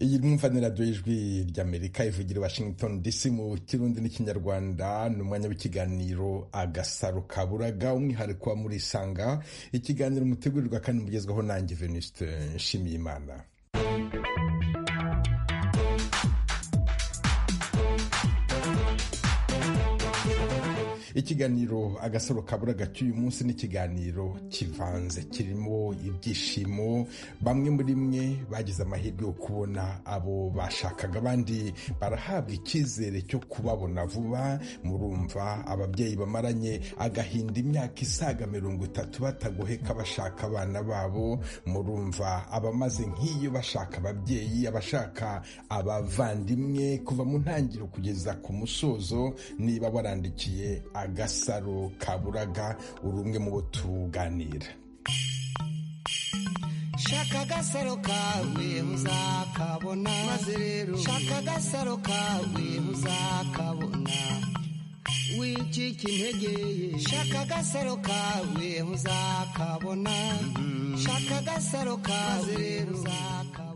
iyi mwumvane radiyo y'ijwi ry'amerika ivugira i washington dc mu kirundi n'ikinyarwanda ni umwanya w'ikiganiro agasaro kaburaga umwihariko wa muri isanga ikiganiro mutegurirwa kandi mugezwaho nanjye venuste nshimiyimana ikiganiro agasaro kaburaga cy'uyu munsi ni ikiganiro kivanze kirimo ibyishimo bamwe muri mwe bagize amahirwe yo kubona abo bashakaga abandi barahabwa icyizere cyo kubabona vuba murumva ababyeyi bamaranye agahinda imyaka isaga mirongo itatu batagoheka bashaka abana babo murumva abamaze nk'iyo bashaka ababyeyi abashaka abavandimwe kuva mu ntangiriro kugeza ku musozo niba warandikiye agasaro kaburaga uri umwe mu bo tuganira shaka agasaro kawe uzakabona maze rero shaka agasaro kawe uzakabona wicika intege ye shaka agasaro kawe uzakabona shaka agasaro kawe uzakabona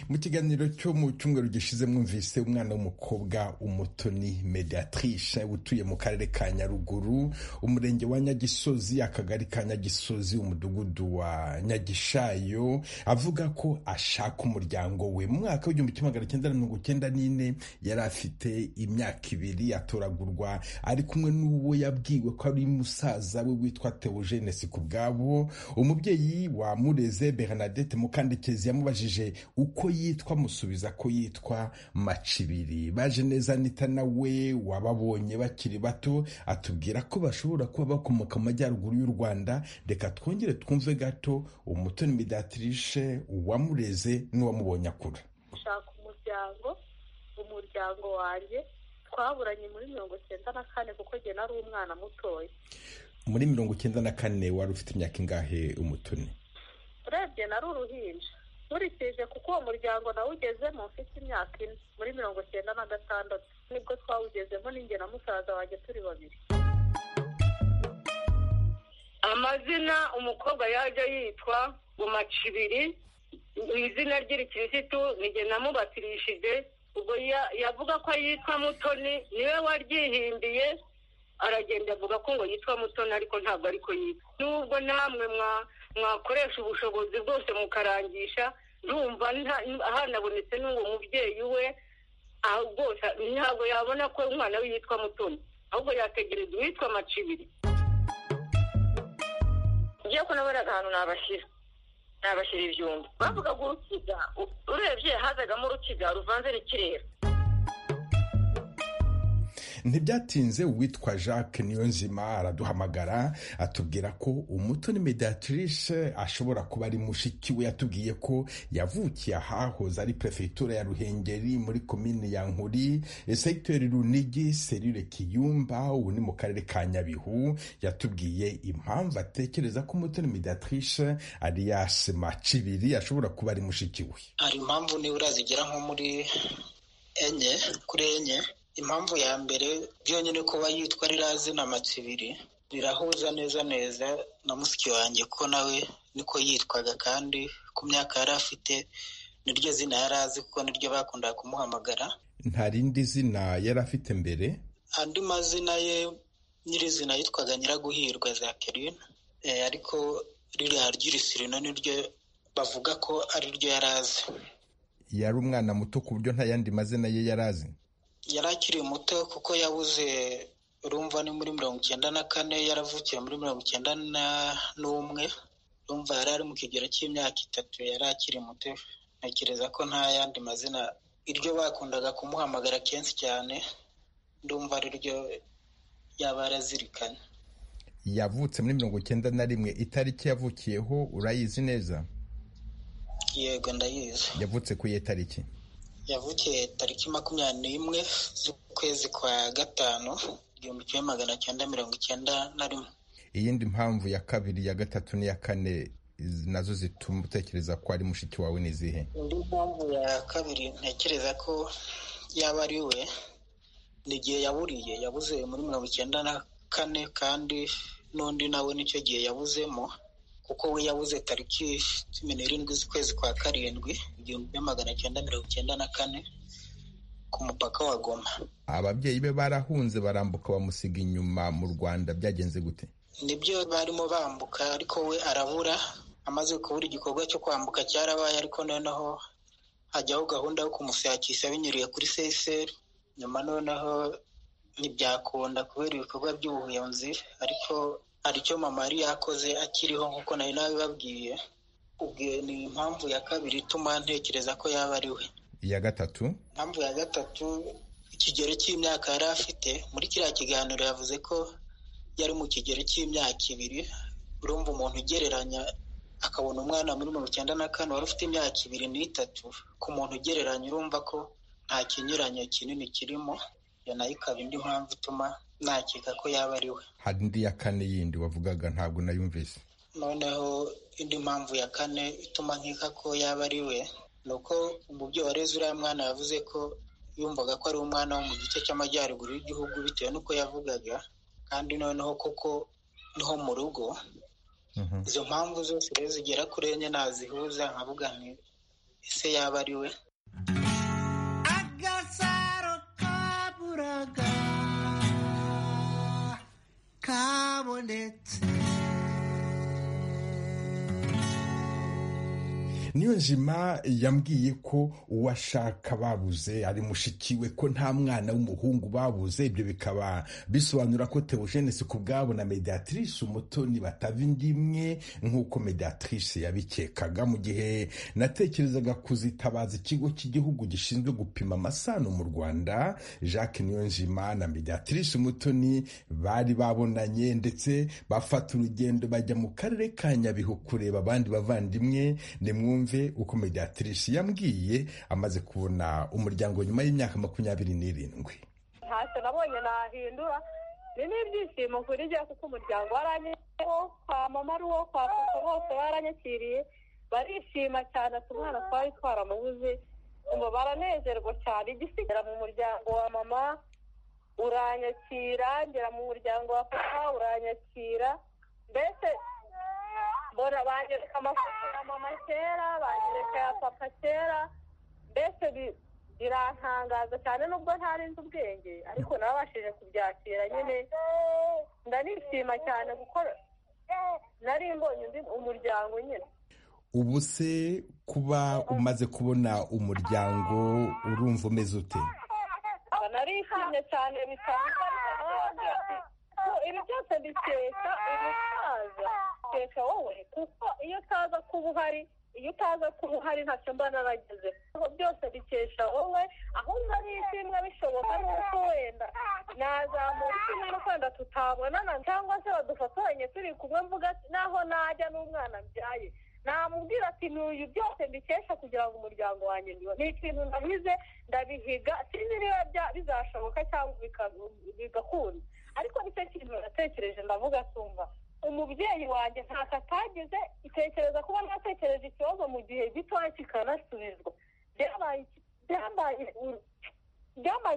mu kiganiro cyo mu cyumweru gishize mwumvise umwana w'umukobwa umutoni mediatrice utuye mu karere ka nyaruguru umurenge wa nyagisozi akagari ka nyagisozi umudugudu wa nyagishayo avuga ko ashaka umuryango we mu mwaka w'igihumbi kimwe magana cyenda mirongo cyenda n'ine yari afite imyaka ibiri atoragurwa ari kumwe n'uwo yabwiwe ko ari musaza we witwa teogene sikubwabo umubyeyi wamureze bernadette mukandekezi yamubajije uko yitwa amusubiza ko yitwa macibiri baje neza nita nawe wababonye bakiri bato atubwira ko bashobora kuba bakomoka mu majyaruguru y'u rwanda reka twongere twumve gato umutoni midatrishe uwamureze n'uwamubonye akura gushaka umuryango umuryango wanjye twaburanye muri mirongo cyenda na kane kuko njye nari umwana mutoya muri mirongo cyenda na kane wari ufite imyaka ingahe umutoni urebye nari uruhinja nkurikije kuko uwo muryango nawugezemo ufite imyaka ine muri mirongo cyenda na gatandatu nibwo twawugezemo n'inge na musaza wanjye turi babiri amazina umukobwa yajya yitwa umacibiri izina ry'irikirisitu nige namubatirishije ubwo yavuga ko yitwa mutoni niwe waryihimbiye aragenda avuga ko ngo yitwa mutoni ariko ntabwo ariko yitwa n'ubwo namwe mwa mwakoresha ubushobozi bwose mukarangisha ndumva hanabonetse n'uwo mubyeyi we rwose ntabwo yabona ko umwana we yitwa mutoni ahubwo yategereza uwitwa macibiri ngiye ko naburaga ahantu nabashyira nabashyira ibyumba bavugaga urukiga urebye hazagamo urukiga ruvanze n'ikirere ntibyatinze uwitwa jacques niyonzima araduhamagara atubwira ko umutoni mediatrice ashobora kuba ari mushiki we yatubwiye ko yavukiye ahahoze ari perefegitura ya ruhengeri muri komini ya nkuri segiteri runigi serire kiyumba ubu ni mu karere ka nyabihu yatubwiye impamvu atekereza ko umutoni mediatrice ari yasema cibiri ashobora kuba ari mushiki we hari impamvu nibura zigera nko muri enye kuri enye impamvu ya mbere byonyine kuba yitwa ririya zina matsibiri rirahuza neza neza na musiki wanjye ko nawe niko yitwaga kandi ku myaka yari afite niryo zina yari azi kuko niryo bakundaga kumuhamagara nta rindi zina yari afite mbere andi mazina ye nyirizina yitwaga nyiraguhirwa za kerine ariko ririya ry'irisirino niryo bavuga ko ariryo yari azi yari umwana muto ku buryo nta yandi mazina ye yari azi yari akiri muto kuko yabuze urumva ni muri mirongo icyenda na kane yaravukiye muri mirongo icyenda n'umwe urumva yari ari mu kigero cy'imyaka itatu yari akiri muto ntekereza ko nta yandi mazina iryo bakundaga kumuhamagara kenshi cyane ndumva ariryo yaba yarazirikanye yavutse muri mirongo icyenda na rimwe itariki yavukiyeho urayizi neza yego ndayizi yavutse ku iye tariki yavukiye tariki makumyabiri n'imwe z'ukwezi kwa gatanu igihumbi kimwe magana cyenda mirongo icyenda na rimwe iyindi mpamvu ya kabiri ya gatatu n'iya kane nazo zituma utekereza ko ari mushiki wawe ni izihe indi mpamvu ya kabiri ntekereza ko yaba ari we ni igihe yaburiye yabuze muri mirongo icyenda na kane kandi n'undi nawe nicyo gihe yabuzemo kuko we yabuze tariki cumi n'irindwi z'ukwezi kwa karindwi igihumbi magana cyenda mirongo icyenda na kane ku mupaka wa goma ababyeyi be barahunze barambuka bamusiga inyuma mu rwanda byagenze gute nibyo barimo bambuka ariko we arabura amaze kubura igikorwa cyo kwambuka cyarabaye ariko noneho hajyaho gahunda yo kumushakisha binyuriye kuri seseri nyuma noneho ntibyakunda kubera ibikorwa by'ubuhunzi ariko hari icyo mama yari yakoze akiriho nk'uko nari nabibabwiye ubwe ni impamvu ya kabiri ituma ntekereza ko yaba ari we iya gatatu impamvu ya gatatu ikigero cy'imyaka yari afite muri kiriya kiganiro yavuze ko yari mu kigero cy'imyaka ibiri urumva umuntu ugereranya akabona umwana muri mirongo icyenda na kane wari ufite imyaka ibiri n'itatu ku muntu ugereranya urumva ko nta kinyuranyo kinini kirimo iyo nayo ikaba indi mpamvu ituma nakeka ko yaba ari we hari indi ya kane yindi wavugaga ntabwo nayumvise noneho indi mpamvu ya kane ituma nkeka ko yaba ari we ni uko umubyeyi wareze uriya mwana yavuze ko yumvaga ko ari umwana wo mu gice cy'amajyaruguru y'igihugu bitewe n'uko yavugaga kandi noneho kuko niho mu rugo izo mpamvu zose rero zigera kuri enye nazihuza nkavuga nti ese yaba ari we agasaro kaburaga kabonetse niyo njima yambwiye ko uwashaka babuze ari mushikiwe ko nta mwana w'umuhungu babuze ibyo bikaba bisobanura ko tewojenesi ku bwabo na mediatrice umutoni batava indi imwe nk'uko mediatrice yabikekaga mu gihe natekerezaga kuzitabaza ikigo cy'igihugu gishinzwe gupima amasano mu rwanda jacques niyonjima na mediatrice umutoni bari babonanye ndetse bafata urugendo bajya mu karere ka nyabihu kureba abandi bavandimwe ni mwumve mwumve uko mediatrice yambwiye amaze kubona umuryango nyuma y'imyaka makumyabiri n'irindwi ntacyo nabonye nahindura ni n'ibyishimo kuri njye kuko umuryango waranyeho kwa mama ari uwo kwa papa bose baranyakiriye barishima cyane ati umwana twari twaramubuze ngo baranezerwa cyane igisigara mu muryango wa mama uranyakira ngera mu muryango wa papa uranyakira mbese mbona banyereka amafoto ya mama kera banyereka ya papa kera mbese birantangaza cyane nubwo ntarenze ubwenge ariko nabashije kubyakira nyine ndanishima cyane kuko nari mbonye undi umuryango nyine ubu se kuba umaze kubona umuryango urumva umeze ute narishimye cyane bitangaje ibi byose bikeka umusaza bikeka wowe kuko iyo utaza kuba uhari iyo utaza kuba uhari ntacyo mba narageze byose bikesha wowe ahubwo nishimwe bishoboka nuko wenda nazamura ikimwe no kwenda tutabonana cyangwa se badufotoranye turi kumwe mvuga naho najya n'umwana mbyaye namubwira ati ntuyu byose mbikesha kugira ngo umuryango wanjye ni ikintu ndabize ndabihiga sinzi niba bizashoboka cyangwa bigakunda ariko nicyo kintu natekereje ndavuga tumva umubyeyi wanjye ntacyo atagize itekereza kuba natekereje ikibazo mu gihe gitoya kikanasubizwa byabaye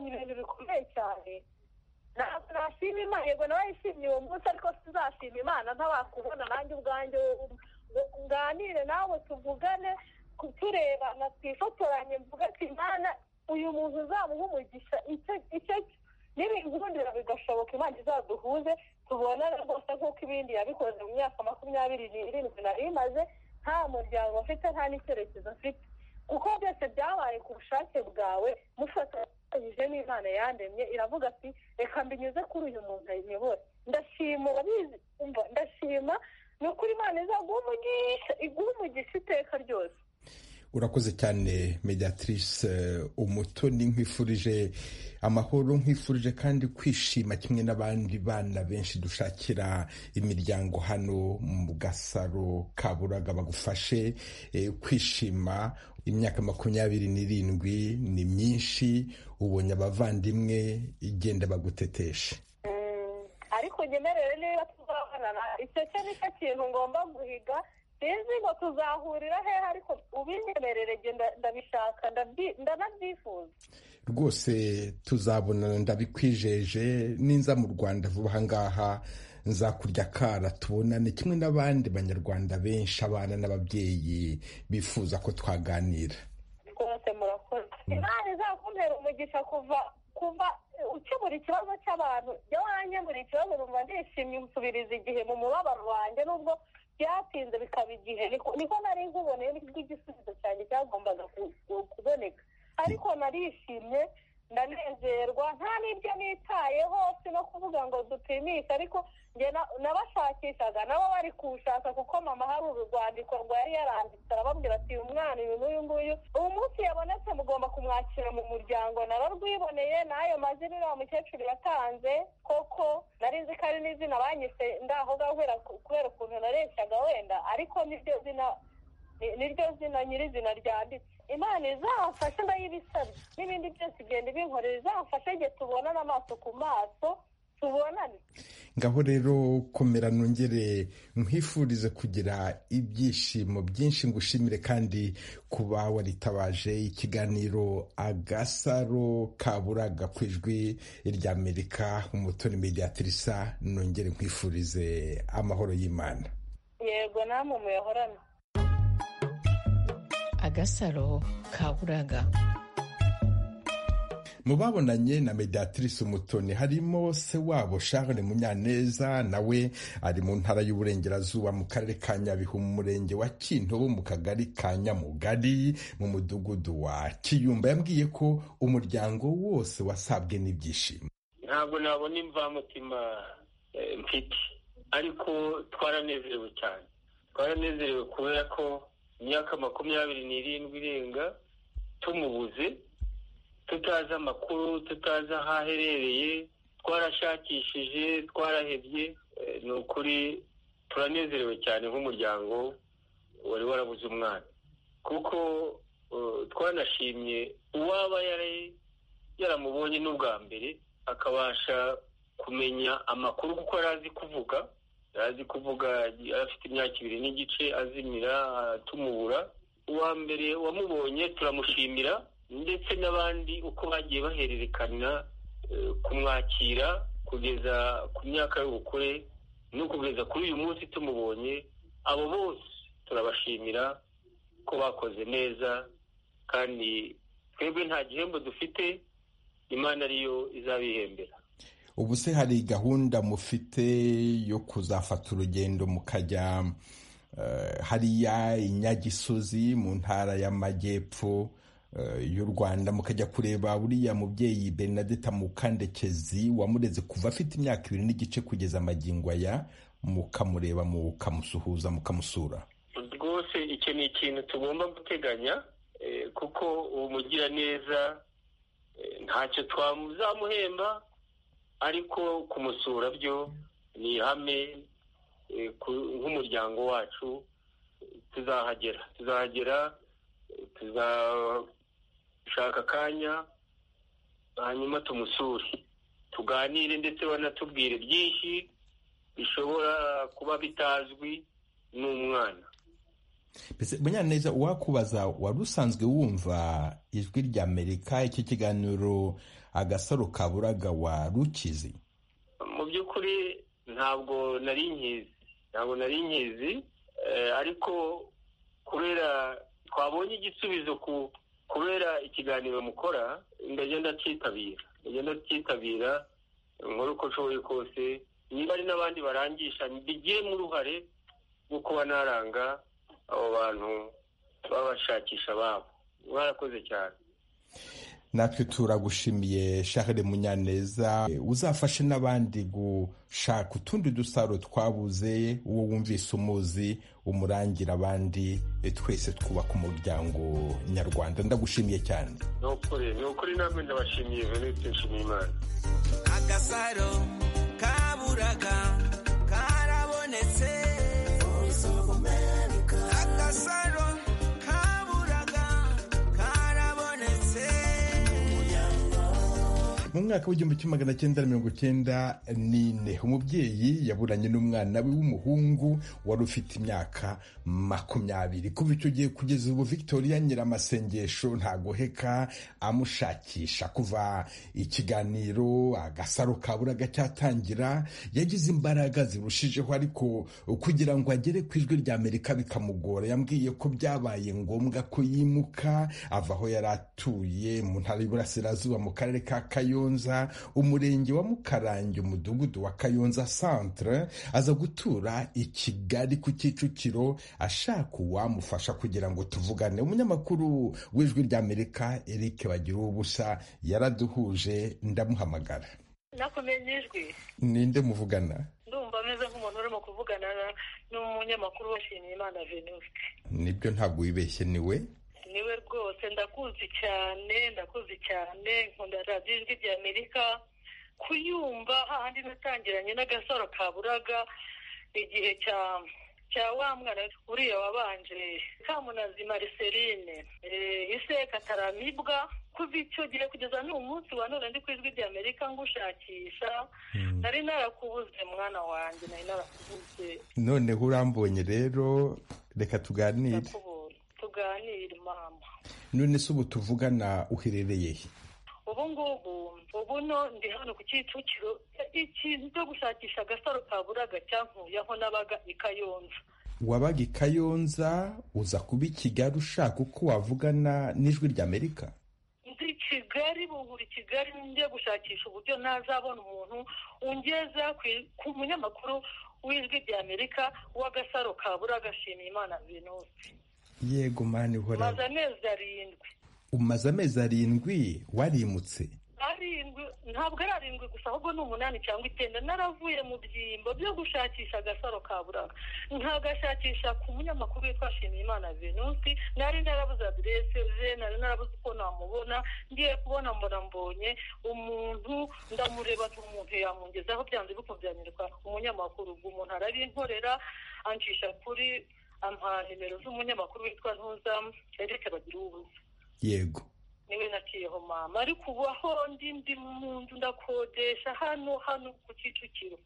ibintu bikomeye cyane ntabwo nashima imana yego nawe yishimye uwo munsi ariko tuzashima imana ntabakubona nanjye ubwanjye nganire nawe tuvugane turebana twifotoranye mvuga ati imana uyu muntu uzamuha umugisha icyo n'ibihundura bigashoboka imana izaduhuze tubonane rwose nk'uko ibindi yabikoze mu myaka makumyabiri n'irindwi nari imaze nta muryango mfite nta n'icyerekezo mfite kuko byose byabaye ku bushake bwawe mufatanyije n'imana yandemye iravuga ati reka mbinyuze kuri uyu muntu ayiyobora ndashima urabizi ndashima ni ukuri imana izaguha umugisha iguha umugisha iteka ryose urakoze cyane mediatrice umutoni nkwifurije amahoro nkwifurije kandi kwishima kimwe n'abandi bana benshi dushakira imiryango hano mu gasaro kaburaga bagufashe kwishima imyaka makumyabiri n'irindwi ni myinshi ubonye abavandimwe igenda bagutetesha ariko ngemerere niba tuzabonana icyo cyo ni cyo kintu ngomba guhiga sinzi ngo tuzahurira hehe ariko ubinyemerere ndabishaka ndanabyifuza rwose tuzabonana ndabikwijeje ninza mu rwanda vuba aha ngaha nzakurya akara tubonane kimwe n'abandi banyarwanda benshi abana n'ababyeyi bifuza ko twaganira imana izakumpera umugisha kuva kuva ukemura ikibazo cy'abantu iyo wanyemura ikibazo numva ndishimye nsubiriza igihe mu mubabaro wanjye nubwo byatinze bikaba igihe niko niko nari nkuboneye nibwo igisubizo cyanjye cyagombaga ku- ku- kuboneka ariko narishimye ndanezerwa nta n'ibyo nitayeho si no kuvuga ngo dupimishe ariko njye na- nabashakishaga nabo bari kuwushaka kuko mama hari urwandiko rwa yari yaranditse arababwira ati uyu mwana uyu n'uyu nguyu ubu munsi yabonetse mugomba kumwakira mu muryango nararwiboneye n'ayo mazina uriya mukecuru yatanze koko nari nzi ko ari n'izina banyise ndaho ngaho kubera ku- kubera ukuntu nareshyaga wenda ariko niryo zina ni- niryo zina nyirizina ryanditse imana izamfashe ndayibisabye n'ibindi byose igenda ibinkorera izamfashe igihe tubonana amaso ku maso tubonane ngaho rero komera nongere nkwifurize kugira ibyishimo byinshi ngushimire kandi kuba waritabaje ikiganiro agasaro kaburaga ku ijwi ry'amerika umutoni mediatirisa nongere nkwifurize amahoro y'imana yego namwe muyahorana agasaro kaburaga mu babonanye na mediatrice umutoni harimo se wabo charles munyaneza nawe ari mu ntara y'uburengerazuba mu karere ka nyabihu mu murenge wa kintobo mu kagari ka nyamugari mu mudugudu wa kiyumba yambwiye ko umuryango wose wasabwe n'ibyishimo ntabwo nabona imvamutima eh, mfite ariko twaranezerewe cyane twaranezerewe kubera ko imyaka makumyabiri n'irindwi irenga tumubuze tutazi amakuru tutazi aho aherereye twarashakishije twarahebye eh, ni ukuri turanezerewe cyane nk'umuryango wari warabuze umwana kuko eh, twanashimye uwaba yari yaramubonye n'ubwa mbere akabasha kumenya amakuru kuko yari azi kuvuga yari azi kuvuga yari afite imyaka ibiri n'igice azimira ah, tumubura uwa mbere wamubonye turamushimira ndetse n'abandi uko bagiye bahererekanya eh, kumwakira kugeza ku myaka y'ubukure no kugeza kuri uyu munsi tumubonye abo bose turabashimira ko bakoze neza kandi twebwe nta gihembo dufite imana ariyo izabihembera ubu se hari gahunda mufite yo kuzafata urugendo mukajya eh, hariya inyagisozi mu ntara y'amajyepfo eh, y'u rwanda mukajya kureba uriya mubyeyi bernadette mukandekezi wamureze kuva afite imyaka ibiri n'igice kugeza amagingo aya mukamureba mukamusuhuza mukamusura rwose icyo ni ikintu tugomba guteganya eh, kuko uwo mugiraneza eh, ntacyo twazamuhemba ariko kumusura byo ni ihame eh, ku- nk'umuryango wacu tuzahagera tuzahagera eh, tuzashaka akanya hanyuma tumusure tuganire ndetse banatubwire byinshi bishobora kuba bitazwi n'umwana mbese munyaneza uwakubaza wari usanzwe wumva ijwi ry'amerika iki kiganiro agasaro kaburaga wa rukizi mu by'ukuri ntabwo nari nkizi ntabwo nari nkizi eh, ariko kubera twabonye igisubizo ku kubera ikiganiro mukora ndajya ndacyitabira ndajya ndacyitabira nkora uko nshoboye kose niba ari n'abandi barangisha mbigiremo uruhare rwo kuba naranga abo bantu babashakisha babo mwarakoze cyane natwe turagushimiye Charles munyaneza Eh, uzafashe n'abandi gushaka utundi dusaro twabuze uwo wumvise umuzi umurangira abandi eh, twese twubaka umuryango nyarwanda ndagushimiye cyane ni ukuri ni ukuri namwe ndabashimiye venite nshimiyimana agasaro kaburaga karabonetse agasaro kaburaga karabonetse mu mu mwaka w'igihumbi kimwe magana cyenda na mirongo cyenda n'ine umubyeyi yaburanye n'umwana we w'umuhungu wari ufite imyaka makumyabiri kuva icyo gihe kugeza ubu victoria nyiramasengesho ntagoheka amushakisha kuva ikiganiro agasaro kaburaga cyatangira yagize imbaraga zirushijeho ariko kugira ngo agere ku ijwi rya amerika bikamugora yambwiye ko byabaye ngombwa ko yimuka ava aho yari atuye mu ntara y'iburasirazuba mu karere ka kayonza umurenge wa mukarange umudugudu wa kayonza centre aza gutura i kigali ku kicukiro ashaka uwamufasha kugira ngo tuvugane umunyamakuru w'ijwi ry'amerika eric bagira ubusa yaraduhuje ndamuhamagara nakumenye ijwi ninde muvugana ndumva ameze nk'umuntu urimo kuvugana na- n'umunyamakuru washimiye imana venuste nibyo ntabwo wibeshye niwe niwe rwose ndakuzi cyane ndakuzi cyane nkunda radiyo ijwi rya amerika kuyumva hahandi natangiranye n'agasaro ka buraga igihe cya cya wa mwana uriya wabanje kamunazi mariseline eh, iseka taramibwa kuva icyo gihe kugeza n'uyu munsi wa none ndi ku ijwi rya amerika ngushakisha nari narakubuze mwana wanjye nari narakubuze noneho urambonye rero reka tuganire ndakubonye tuganire mama none se ubu tuvugana uherereye he ubu ngubu ubu no ndi hano ku kicukiro ikintu cyo gushakisha agasaro ka buraga cyankuyeho nabaga i kayonza wabaga i kayonza uza kuba i kigali ushaka uko wavugana n'ijwi ry'amerika ndi i kigali bungura i kigali njye gushakisha uburyo ntazabona umuntu ungeza ku i- ku munyamakuru w'ijwi rya amerika w'agasaro ka buraga shimiye imana venusi yego mani maze uhora amezi arindwi umaze amezi arindwi warimutse arindwi ntabwo ari arindwi gusa ahubwo ni umunani cyangwa icyenda naravuye mu byimbo byo gushakisha agasaro ka buraga nkagashakisha ku munyamakuru witwa shimiyimana venusi nari narabuze aderese ze nari narabuze uko namubona ngiye kubona mbona mbonye umuntu ndamureba ati umuntu yamungezaho byanze bikubyanirwa umunyamakuru ubwo umuntu arabinkorera ancisha kuri ampa nimero z'umunyamakuru witwa ntuza erike bagira ubuze yego niwe naciyeho mama ariko ubu aho ndi ndi mu nzu ndakodesha hano hano ku kicukiro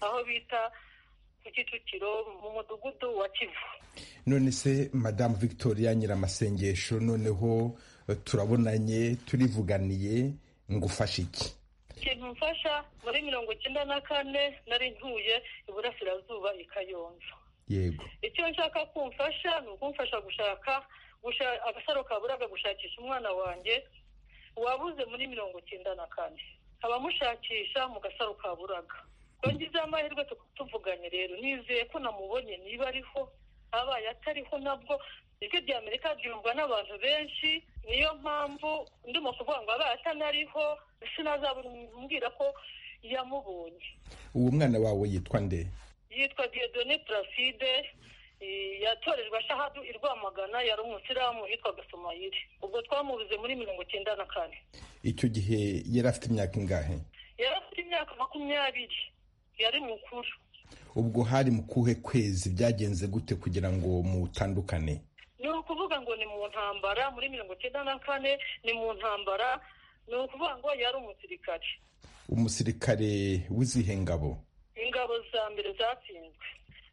aho bita ku kicukiro mu mudugudu wa kivu none se madamu victoria nyiramasengesho noneho eh, turabonanye turivuganiye ngufashe iki ikintu mfasha muri mirongo icyenda na kane nari ntuye iburasirazuba i kayonza yego icyo nshaka kumfasha ni ukumfasha gushaka gusha- agasaro kaburaga gushakisha umwana wanjye wabuze muri mirongo icyenda na kane abamushakisha mu gasaro kaburaga yongezeho amahirwe tukaba tuvuganye rero nizeye ko namubonye niba ariho abaye atariho nabwo ijwi rya amerika ryumvwa n'abantu benshi niyo mpamvu ndimo kuvuga ngo abaye atanariho sinazabura umbwira ko yamubonye uwo mwana wawe yitwa nde yitwa Dieudonné Placide eh, yatorejwe ashahadu i Rwamagana yari umusilamu yitwaga Somayiri ubwo twamubuze muri mirongo icyenda na kane icyo gihe yari afite imyaka ingahe yari afite imyaka makumyabiri yari mukuru ubwo hari mu kuhe kwezi byagenze gute kugira ngo mutandukane ni ukuvuga ngo ni mu ntambara muri mirongo icyenda na kane ni mu ntambara ni ukuvuga ngo yari umusirikare umusirikare w'izihe ngabo ingabo za mbere zatsinzwe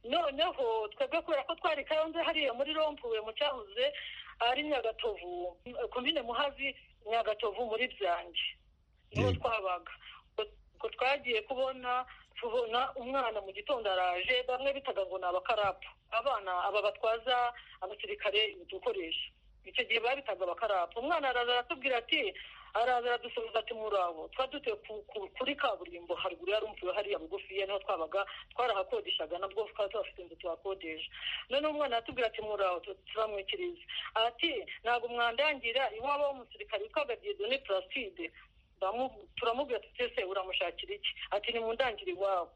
noneho twebwe kubera ko twari kayonze hariya muri rompuwe mu cyahoze ari nyagatovu komine muhazi nyagatovu muri byange niho Yego. twabaga ubwo twagiye kubona tubona umwana mu gitondo araje bamwe bitaga ngo ni abakarapu abana aba batwaza abasirikare udukoresha icyo gihe babitaga abakarapu umwana araza aratubwira ati araza aradusubiza ati murabo twari dutuye ku- ku- kuri kaburimbo haruguru yari umvuwe hariya bugufiya niho twabaga twarahakodeshaga nabwo twari tuhafite inzu tuhakodesha none umwana aratubwira ati murabo tu- turamwikiriza ati ntabwo mwandangira iwabo w'umusirikare witwaga diedone placide Turamu- turamubwira tuti ese uramushakira iki ati ni mu ndangire iwabo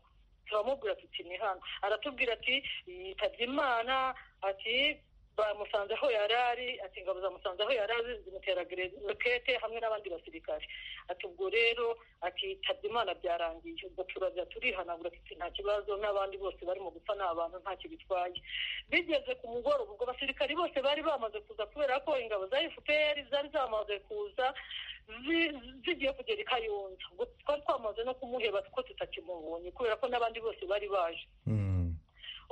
turamubwira tuti ni hano aratubwira ati yitabye imana ati bamusanze aho yari ari ati ingabo zamusanze aho yari ari zimutera rokete hamwe n'abandi basirikare ati ubwo rero ati yitabye imana byarangiye ubwo turajya turihanagura ati nta kibazo n'abandi bose barimo gupfa ni abantu ntacyo bitwaye bigeze ku mugoroba ubwo abasirikari bose bari bamaze kuza kubera ko ingabo za fpr zari zamaze kuza zi- zigiye kugera i kayonza ubwo twari twamaze no kumuheba ko tutakimubonye kubera ko n'abandi bose bari baje Mm.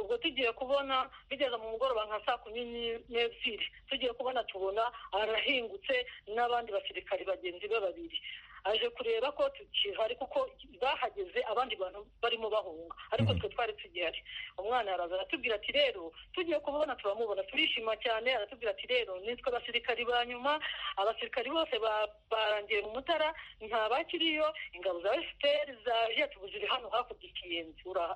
ubwo tugiye kubona bigeze mu mugoroba nka saa kumi n'ebyiri tugiye kubona tubona arahingutse n'abandi basirikari bagenzi be babiri aje kureba ko tukihari kuko bahageze abandi bantu barimo bahunga ariko twe twari tugihari umwana araza aratubwira ati rero tugiye kubona turamubona turishima cyane aratubwira ati rero nitwe abasirikari ba nyuma abasirikari bose ba- barangiye mu mutara nta bakiriyo ingabo za fpr zaje tubuziri hano hakurya ikiyenzi uraha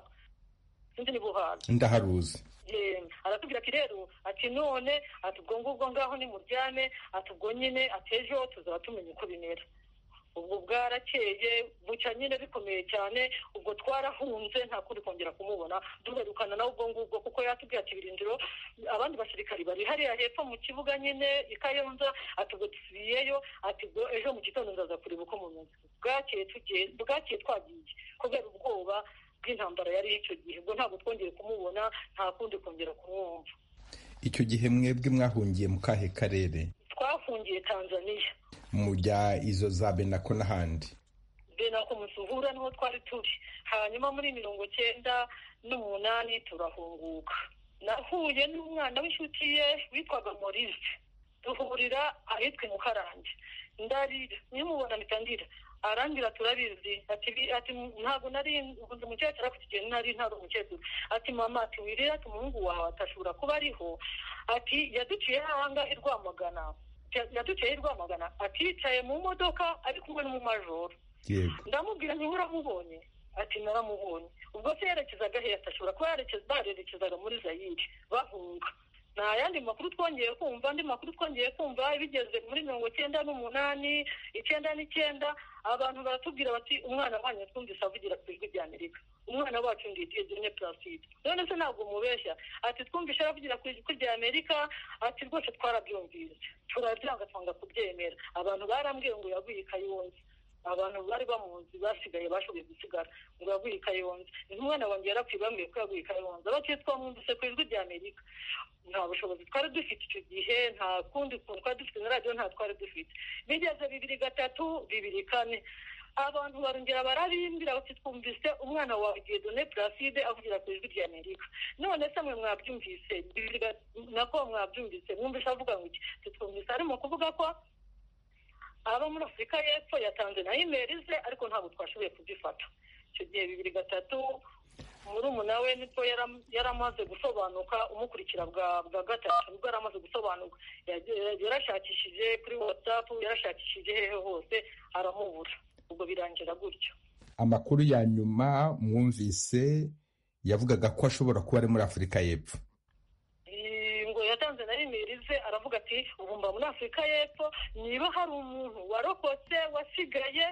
sinzi ni buhaza ndaharuzi Eh, aratubwira ati rero ati none ati ubwo ngubwo ngaho nimuryame ati ubwo nyine ati ejo tuzaba tumenya uko bimera ubwo bwarakeye buca nyine bikomeye cyane ubwo twarahunze nta kundi kongera kumubona duherukana nawe ubwo ngubwo kuko yatubwiye ati birindiro abandi basirikari bari hariya hepfo mu kibuga nyine i kayonza ati ubwo dusubiyeyo ati ubwo ejo mu gitondo ndaza kureba uko mumeze bwakeye tugiye bwakeye twagiye kubera ubwoba bw'intambara yari icyo gihe ubwo ntabwo twongeye kumubona nta kundi kongera kumwumva icyo gihe mwebwe mwahungiye mu kahe karere twafungiye tanzaniya mujya izo za benako n'ahandi benako musuhura niho twari turi hanyuma muri mirongo cyenda n'umunani turahunguka nahuye n'umwana w'inshuti ye witwaga morise duhurira ahitwa i mukarange ndarira nimubona mpita ndira arambwira turabizi ati bi- ati ntabwo nari nzi umukecuru ariko icyo gihe nari ntari umukecuru ati mama ati wirira ati umuhungu wawe atashobora kuba ariho ati yaduciye ahangaha i rwamagana Ya- yaduciye i rwamagana ati yicaye mu modoka ari kumwe n'umumajoro yego ndamubwira nti uramubonye ati naramubonye ubwo se yerekezaga he atashobora kuba yerekeza barerekezaga muri zayire bahunga nta yandi makuru twongeye kumva andi makuru twongeye kumva bigeze muri mirongo icyenda n'umunani icyenda n'icyenda abantu baratubwira bati umwana wanyu twumvise avugira ku ijwi rya amerika umwana wacu ndi diyegene placide none se ntabwo mubeshya ati twumvise aravugira ku ijwi rya amerika ati rwose twarabyumvise turabyanga twanga kubyemera abantu barambwiye ngo yaguye i kayonza abantu bari bamuzi basigaye bashoboye gusigara ngo yaguye i kayonza umwana wanjye yarapfuye bambwiye ko yaguye i kayonza bakiye twamwumvise ku ijwi rya amerika nta bushobozi twari dufite icyo gihe nta kundi kuntu twari dufite na radiyo nta twari dufite bigeze bibiri gatatu bibiri kane abantu barongera barabimbira bati twumvise umwana wawe diyedone placide avugira ku ijwi rya amerika none se mwe mwabyumvise bibiri ga- nako mwabyumvise mwumvise avuga ngo iki titwumvise arimo kuvuga ko aba muri afurika y'epfo yatanze na imeri ze ariko ntabwo twashoboye kuzifata icyo gihe bibiri gatatu murumuna we nibwo yaram- yari amaze gusobanuka umukurikira bwa bwa gatatu nibwo yari amaze gusobanuka Yage- yarashakishije kuri watsapu yarashakishije hehe hose aramubura ubwo birangira gutyo amakuru ya nyuma mwumvise yavugaga ko ashobora kuba ari muri afurika y'epfo Eh, ngo yatanze na imeri ze aravuga ati ubu mba muri afurika y'epfo niba hari umuntu warokotse wasigaye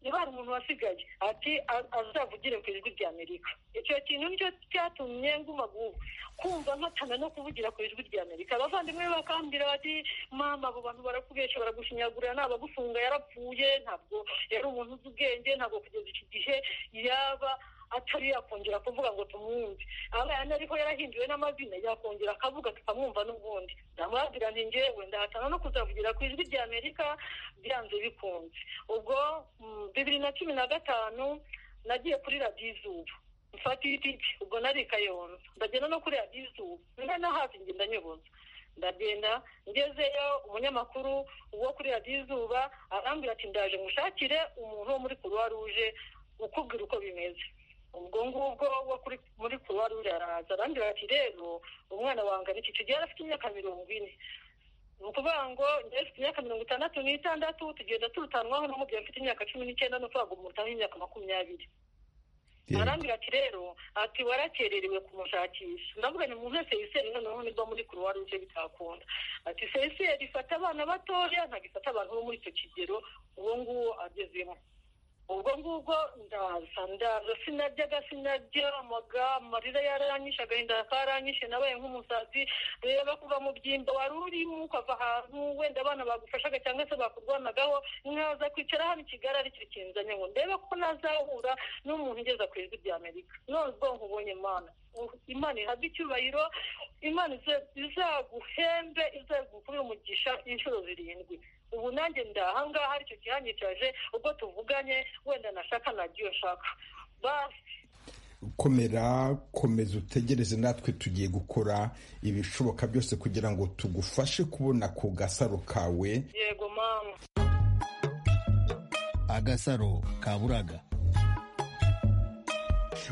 niba hari umuntu wasigaye ati "A- azavugire ku ijwi rya amerika icyo kintu nicyo cyatumye nguma gu- kumva nkatana no kuvugira ku ijwi rya amerika abavandimwe be bakambwira bati mama abo bantu barakubeshya baragushinyagurira ni abagufunga yarapfuye ntabwo yari umuntu uzi ubwenge ntabwo kugeza iki gihe yaba atari yakongera kuvuga ngo tumwumve aba yanariho yarahinduwe n'amazina yakongera akavuga tukamwumva n'ubundi ndamwabwira nti ngewe ndahatana no kuzavugira ku ijwi rya amerika byanze bikunze ubwo mm, bibiri na cumi na gatanu nagiye kuri radiyo izuba mfata itike ubwo nari i kayonza ndagenda no kuri radiyo izuba mbe no hafi ngenda nyoboza ndagenda ngezeyo umunyamakuru wo kuri radiyo izuba arambwira ati ndaje ngushakire umuntu wo muri kuruwa ruje ukubwira uko bimeze ubwo ngubwo wo kuri muri kuruwa ruje araza arambwira ati rero umwana wanjye ariko icyo gihe yari afite imyaka mirongo ine ni ukuvuga ngo njyewe mfite imyaka mirongo itandatu n'itandatu tugenda turutanwaho n'umubyeyi mfite imyaka cumi n'icyenda no kuvuga ngo umurutaho imyaka makumyabiri Yego. arambwira ati rero ati warakererewe kumushakisha ndavuga ni umuntu wese yiseri noneho nibwo muri kuruwa ruje bitakunda ati seyiseri ifata abana batoya ntabwo ifata abantu bo muri icyo kigero uwo nguwo agezemo ubwo ngubwo ndaza ndaza sinaryaga sinaryamaga amarira yaranyishe agahinda karanyishe nabaye nk'umusazi reba kuva mu byimba wari urimo ukava ahantu wenda abana bagufashaga cyangwa se bakurwanagaho nkaza kwicara hano i kigali aricyo kinzanye ngo ndebe ko nazahura n'umuntu ugeza ku ijwi rya amerika none ubwo nkubonye imana imana ihabwe icyubahiro imana izaguhembe izagukubira umugisha inshuro zirindwi ubu nanjye ndahangaha aricyo kihanyicaje ubwo tuvuganye wenda nashaka nagiye nshaka basi komera komeza utegereze natwe tugiye gukora ibishoboka byose kugira ngo tugufashe kubona ku gasaro kawe yego mama agasaro kaburaga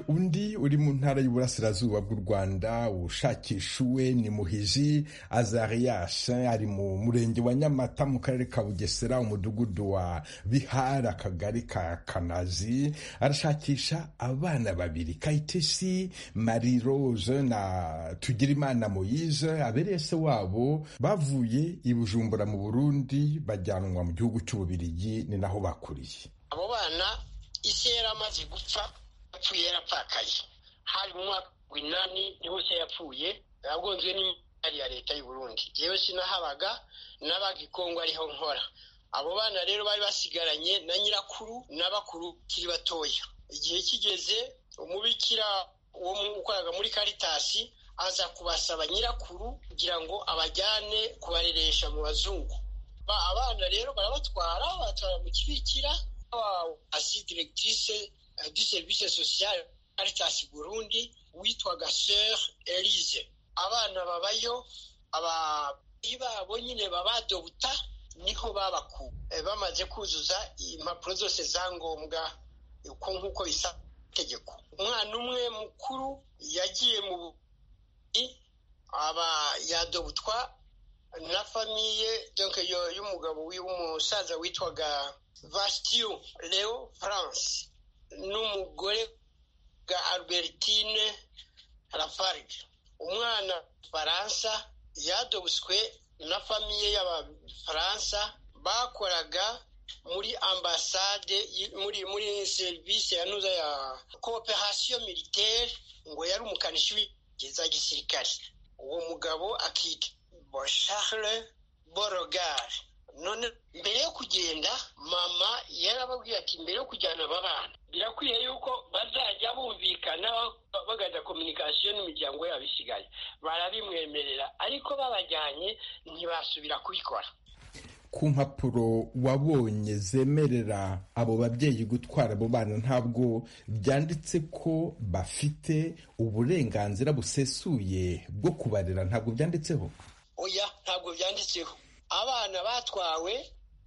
undi uri mu ntara y'uburasirazuba bw'u rwanda ushakisha uwe ni muhiji azarias ari mu murenge wa nyamata mu karere ka bugesera umudugudu wa bihari akagari ka kanazi arashakisha abana babiri kayitesi marie rose na tugirimana moyise abereye se wabo bavuye i bujumbura mu burundi bajyanwa mu gihugu cy'ububirigi ni naho bakuriye abo bana isi yari amaze gupfa yapfuye yarapfakaye hari mu mwaka w'inani niho se yapfuye yagonzwe n'imari ya leta y'u Burundi yewe sinahabaga n'abaga i Kongo ariho nkora abo bana rero bari basigaranye na nyirakuru n'abakuru kiri batoya igihe kigeze umubikira wo mu- ukoraga muri karitasi aza kubasaba nyirakuru kugira ngo abajyane kubareresha mu bazungu Ba- abana rero barabatwara babatwara mu kibikira asi directrice eh, du service social Caritas Burundi witwaga Sœur Elise abana babayo ababyeyi babo nyine babadobuta niho babakuwe Eh, bamaze kuzuza impapuro zose za ngombwa uko nk'uko bisa itegeko umwana umwe mukuru yagiye mu buvuzi aba yadobutwa na famiye donc yo- y'umugabo wi- w'umusaza witwaga Vastio Leo France n'umugore ga Albertine Lafarge umwana Faransa yadobuswe na famiye y'abafaransa bakoraga muri ambasade y- muri muri service yanuza ya cooperation militaire ngo yari umukanishi w'ingabo za gisirikare uwo mugabo akitwa Bo Charles Borogar none mbere yo kugenda mama yarababwiye ati mbere yo kujyana aba bana birakwiye yuko bazajya bumvikana ba- bagaza communication n'imiryango yabo isigaye barabimwemerera ariko babajyanye ntibasubira kubikora ku mpapuro wabonye zemerera abo babyeyi gutwara abo bana ntabwo byanditse ko bafite uburenganzira busesuye bwo kubarera ntabwo byanditseho oya ntabwo byanditseho abana batwawe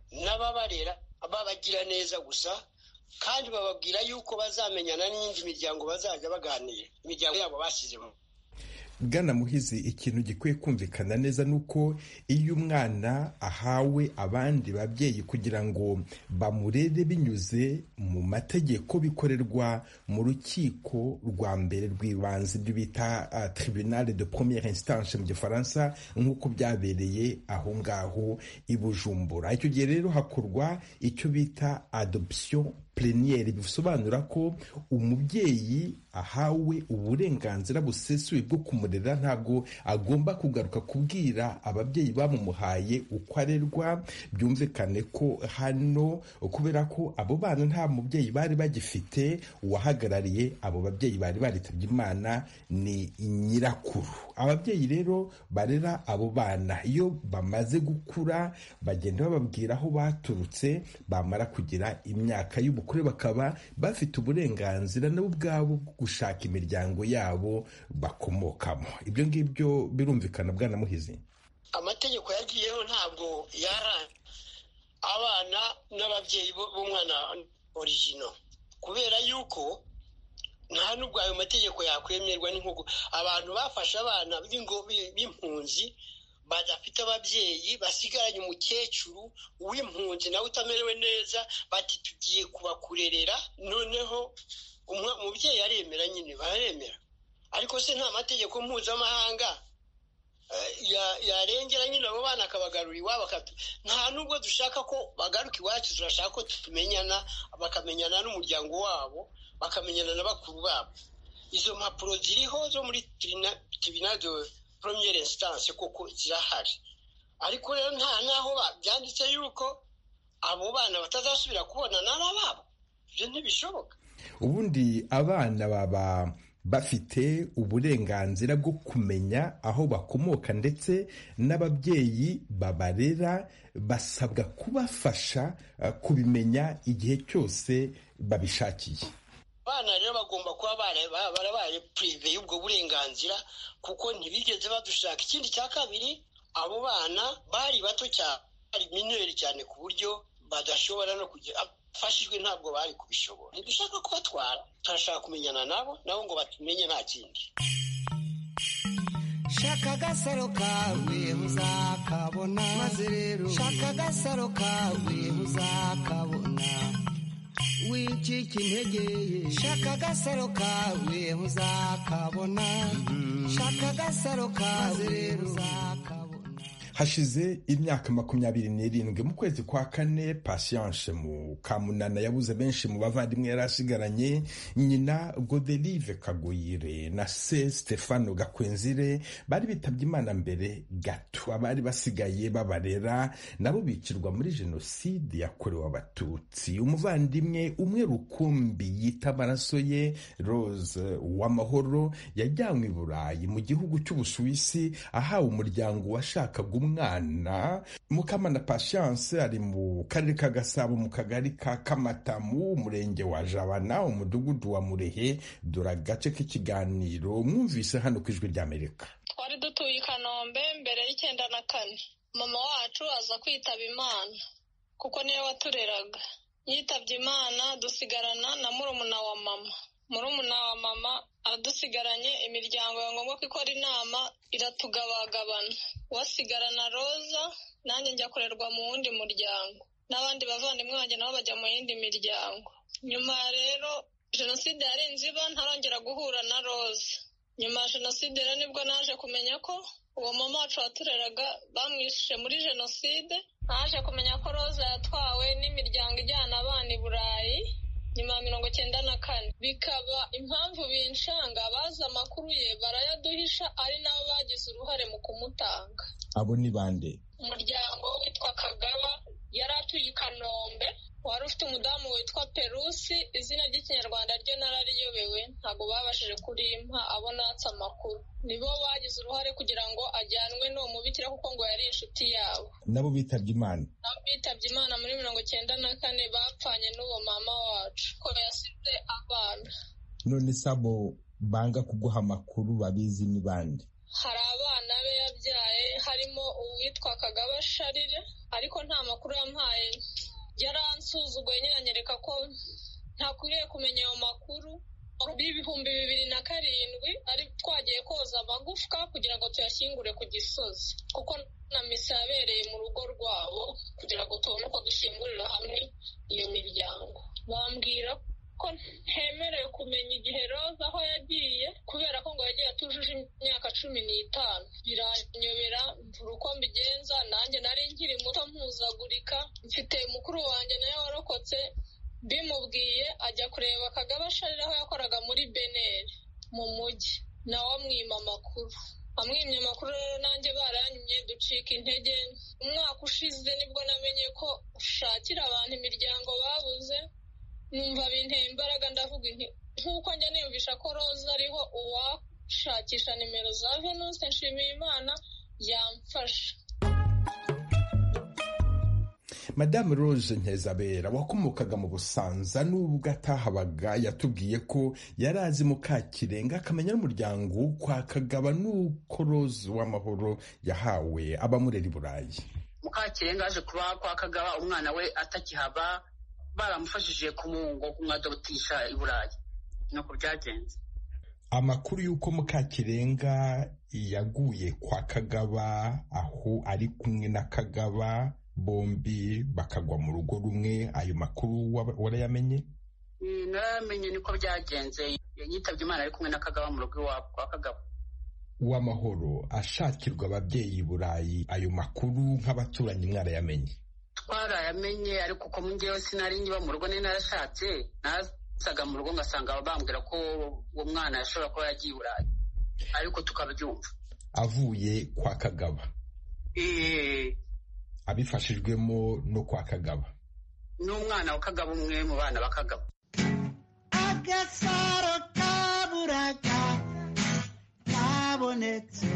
n'ababarera babagira neza gusa kandi bababwira yuko bazamenyana n'indi miryango bazajya baganira imiryango yabo basizemo bwana muhizi ikintu gikwiye kumvikana neza ni uko iyo umwana ahawe abandi babyeyi kugira ngo bamurere binyuze mu mategeko bikorerwa mu rukiko rwa mbere rw'ibanze ibyo bita ah, tribunal de première instance mu gifaransa nk'uko byabereye aho ngaho i bujumbura icyo gihe rero hakorwa icyo bita adoption pleniyeri bisobanura ko umubyeyi ahawe uburenganzira busesuye bwo kumurera ntabwo agomba kugaruka kubwira ababyeyi bamumuhaye uko arerwa byumvikane ko hano kubera ko abo bana nta mubyeyi bari bagifite uwahagarariye abo babyeyi bari baritabye imana ni nyirakuru ababyeyi rero barera abo bana iyo bamaze gukura bagenda bababwira aho baturutse bamara kugira imyaka y'ubukure bakaba bafite uburenganzira nabo ubwabo bwo gushaka imiryango yabo bakomokamo ibyo ngibyo birumvikana bwana muhizi amategeko yagiyeho ntabwo yarangiye abana n'ababyeyi bo- b'umwana origino kubera yuko nta n'ubwo ayo mategeko yakwemerwa n'inkugu abantu bafashe abana b'ingo- b- b'impunzi badafite ababyeyi basigaranye umukecuru w'impunzi nawe utamerewe neza bati tugiye kubakurerera noneho umwe- umubyeyi aremera nyine baremera ariko se nta mategeko mpuzamahanga eh, ya- yarengera nyine abo bana akabagarura iwabo nta nubwo dushaka ko bagaruka iwacu turashaka ko tumenyana bakamenyana n'umuryango wabo bakamenyana na bakuru babo izo mpapuro ziriho zo muri tibinazo poromiyeri insitanse kuko zirahari ariko rero nta n'aho byanditse yuko abo bana batazasubira kubonana n'ababo ibyo ntibishoboka ubundi abana baba bafite uburenganzira bwo kumenya aho bakomoka ndetse n'ababyeyi babarera basabwa kubafasha kubimenya igihe cyose babishakiye abana rero bagomba kuba barabaye purive y'ubwo burenganzira kuko ntibigeze badushaka ikindi cya kabiri abo bana bari bato cyane bari mineri cyane ku buryo badashobora no kugira abafashijwe ntabwo bari kubishobora ntidushaka kubatwara turashaka kumenyana nabo nabo ngo batumenye nta kindi shaka agasaro kawe uzakabona maze rero shaka agasaro kawe uzakabona wicika intege ye shaka agasaro kawe uzakabona shaka agasaro kawe rero uzakabona hashize imyaka makumyabiri n'irindwi mu kwezi kwa kane patience mu kamunana yabuze benshi mu bavandimwe yari asigaranye nyina goderive kaguyire na se stefano gakwenzire bari bitabye imana mbere gato abari basigaye babarera nabo bicirwa muri jenoside yakorewe abatutsi umuvandimwe umwe rukumbi yita amaraso ye rose w'amahoro yajyanywe i burayi mu gihugu cy'ubusuwisi ahawe umuryango washakaga umwana mukamana patience ari mu karere ka gasabo mu kagari ka kamatamu umurenge wa jabana umudugudu wa murehe dore agace k'ikiganiro mwumvise hano ku ijwi ry'amerika twari dutuye i kanombe mbere y'icyenda na kane mama wacu aza kwitaba imana kuko niyo watureraga yitabye imana dusigarana na murumuna wa mama murumuna wa mama adusigaranye imiryango ya ngombwa ko ikora inama iratugabagabana wasigarana roza nanjye njya kurerwa mu wundi muryango n'abandi bavandimwe banjye nabo bajya mu yindi miryango nyuma rero jenoside yarenze iba ntarongera guhura na roza nyuma ya jenoside rero nibwo naje kumenya ko uwo mama wacu watureraga bamwishe muri jenoside naje kumenya ko roza yatwawe n'imiryango ijyana abana i burayi nyuma ya mirongo cyenda na kane bikaba impamvu binshanga bazi amakuru ye barayaduhisha ari nabo bagize uruhare mu kumutanga abo ni bande umuryango witwa kagaba yari atuye i kanombe wari ufite umudamu witwa perusi izina ry'ikinyarwanda ryo narariyobewe ntabwo babashije kurimpa abonatse amakuru nibo bagize uruhare kugira ngo ajyanwe n'uwo mubikira kuko ngo yari inshuti yabo nabo bitabye imana nabo bitabye imana muri mirongo cyenda na kane bapfanye n'uwo mama wacu ko yasize abana none se abo banga kuguha amakuru babizi ni bande hari abana be yabyaye harimo uwitwa kagaba sharire ariko nta makuru yampaye yaransuzuguye nyine anyereka ko ntakwiriye kumenya ayo makuru y'ibihumbi bibiri na karindwi ari twagiye koza amagufwa kugira ngo tuyashyingure ku gisozi kuko na misa yabereye mu rugo rwabo kugira ngo tubone uko dushyingurira hamwe iyo miryango bambwira ko ntemerewe kumenya igihe roza aho yagiye kubera ko ngo yagiye atujuje imyaka cumi n'itanu biranyobera mvura uko mbigenza nanjye nari nkiri muto mpuzagurika mfite mukuru wanjye nawe warokotse bimubwiye ajya kureba akagabasharira aho yakoraga muri beneri mu mujyi nawe amwima amakuru amwimye amakuru rero nanjye barayanyumye ducika intege umwaka ushize nibwo namenye ko ushakira abantu imiryango babuze numva binteye imbaraga ndavuga inti nk'uko njya niyumvisha ko roza ariho uwashakisha nimero za venuste nshimiyimana yamfasha madamu rose ntezabera wakomokaga mu busanza n'ubwo atahabaga yatubwiye ko yari azi mukakirenga akamenya n'umuryango kwa kagaba n'uko rose w'amahoro yahawe abamurera i burayi mukakirenga aje kuba kwa kagaba umwana we atakihaba baramufashije kumwungo kumwadobutisha i burayi nuko byagenze amakuru y'uko mukakirenga yaguye kwa kagaba aho ari kumwe na kagaba bombi bakagwa mu rugo rumwe ayo makuru warayamenye naramenye niko byagenze yitabye imana ari kumwe na kagaba mu rugo iwabo kwa kagaba w'amahoro ashakirwa ababyeyi i burayi ayo makuru nk'abaturanyi mwarayamenye twarayamenye ariko uko mungewe sinari ngiba mu rugo nari narashatse nasaga mu rugo ngasanga bambwira ko uwo mwana yashobora kuba yagiye i burayi ariko tukabyumva avuye kwa kagaba eee abifashijwemo no kwa kagaba n'umwana wa kagaba umwe mu bana ba kagaba agasaro kaburaga kabonetse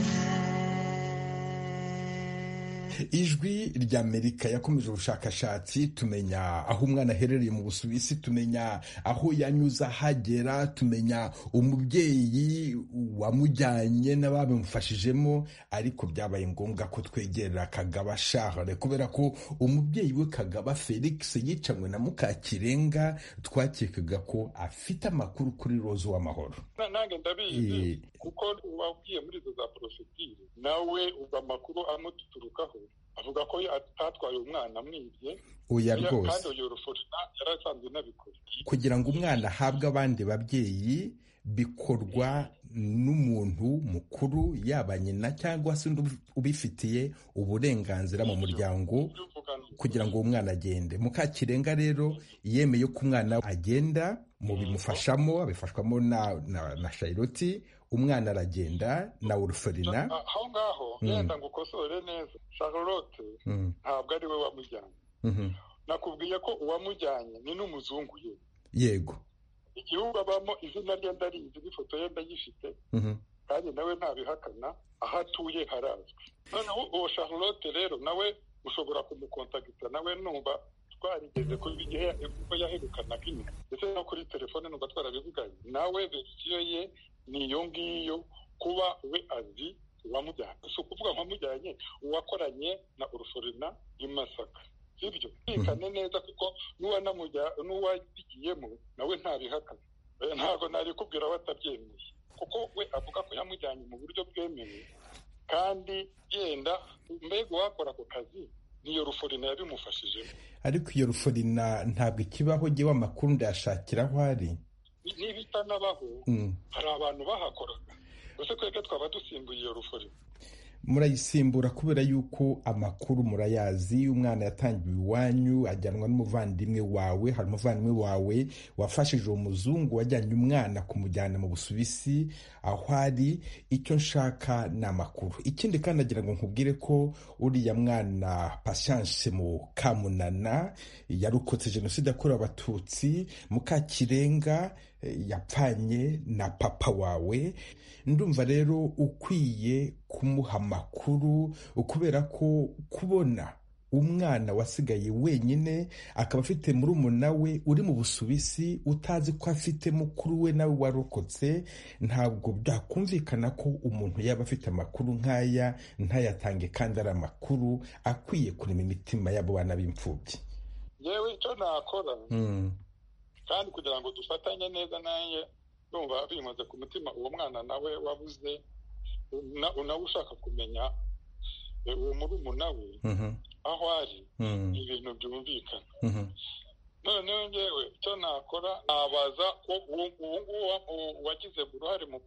ijwi rya amerika yakomeje ubushakashatsi tumenya aho umwana aherereye mu busuwisi tumenya aho yanyuze ahagera tumenya umubyeyi wamujyanye n'ababimufashijemo ariko byabaye ngombwa ko twegera kagaba shahare kubera ko umubyeyi we kagaba felix yicanywe na mukakirenga twakekaga ko afite amakuru kuri roza w'amahoro nange ndabizi kuko wagiye muri izo za porofitire nawe ubwo amakuru amuturukaho avuga ko atatwaye umwana amwibye oya rwose kandi uyu rufuta yarasanzwe nabikora kugira ngo umwana ahabwe abandi babyeyi bikorwa n'umuntu mukuru yaba nyina cyangwa se undi ubifitiye uburenganzira mu muryango kugira ngo uwo mwana agende mukakirenga rero yemeye ko umwana agenda mu bimufashamo abifashwamo na na, na shayiroti umwana aragenda na uruferina aho ngaho wenda ngo ukosore neza charlotte ntabwo ari we wamujyanye nakubwiye ko uwamujyanye ni n'umuzungu ye yego igihugu abamo izina rye ndarizi n'ifoto ye ndayifite kandi nawe ntabihakana aho atuye harazwi noneho uwo charlotte rero nawe ushobora kumukontagita nawe numva twarigeze ku gihe ubwo yaherukanaga inyuma ndetse no kuri telefone numva twarabivuganye nawe verisiyo ye ni iyo ngiyo kuba we azi uwamujyanye si ukuvuga nkamujyanye uwakoranye na urusorina i masaka sibyo bikane neza kuko n'uwagiyemo nawe ntabihakana ntabwo narikubwira batabyemeye kuko we avuga ko yamujyanye mu buryo bwemewe kandi yenda mbega uwakora ako kazi niyo ruforina yabimufashijemo ariko iyo ruforina ntabwo ikibaho giwe amakuru ndayashakira aho ari n'ibitanabaho hari abantu bahakoraga gusa twebwe twaba dusimbuye iyo ruforina murayisimbura kubera yuko amakuru murayazi umwana yatangiwe iwanyu ajyanwa n'umuvandimwe wawe hari umuvandimwe wawe wafashije uwo muzungu wajyanye umwana kumujyana mu busubisi aho ari icyo nshaka ni amakuru ikindi kandi agira ngo nkubwire ko uriya mwana pasiyanse mu kamunana yarokotse jenoside yakorewe abatutsi mukakirenga yapfanye na papa wawe ndumva rero ukwiye kumuha amakuru kubera ko kubona umwana wasigaye wenyine akaba afite murumuna we uri mu busubisi utazi ko afite mukuru we nawe warokotse ntabwo byakumvikana ko umuntu yaba afite amakuru nk'aya ntayatange kandi ari amakuru akwiye kurema imitima y'abo bana b'imfubyi yewe icyo nakora kandi kugira ngo dufatanye neza nanjye numva bimaze ku mutima uwo mwana nawe wabuze nawe ushaka kumenya uwo murumuna we aho ari ibintu byumvikana noneho ngewe icyo nakora nabaza ko uwo nguwo wagize uruhare mu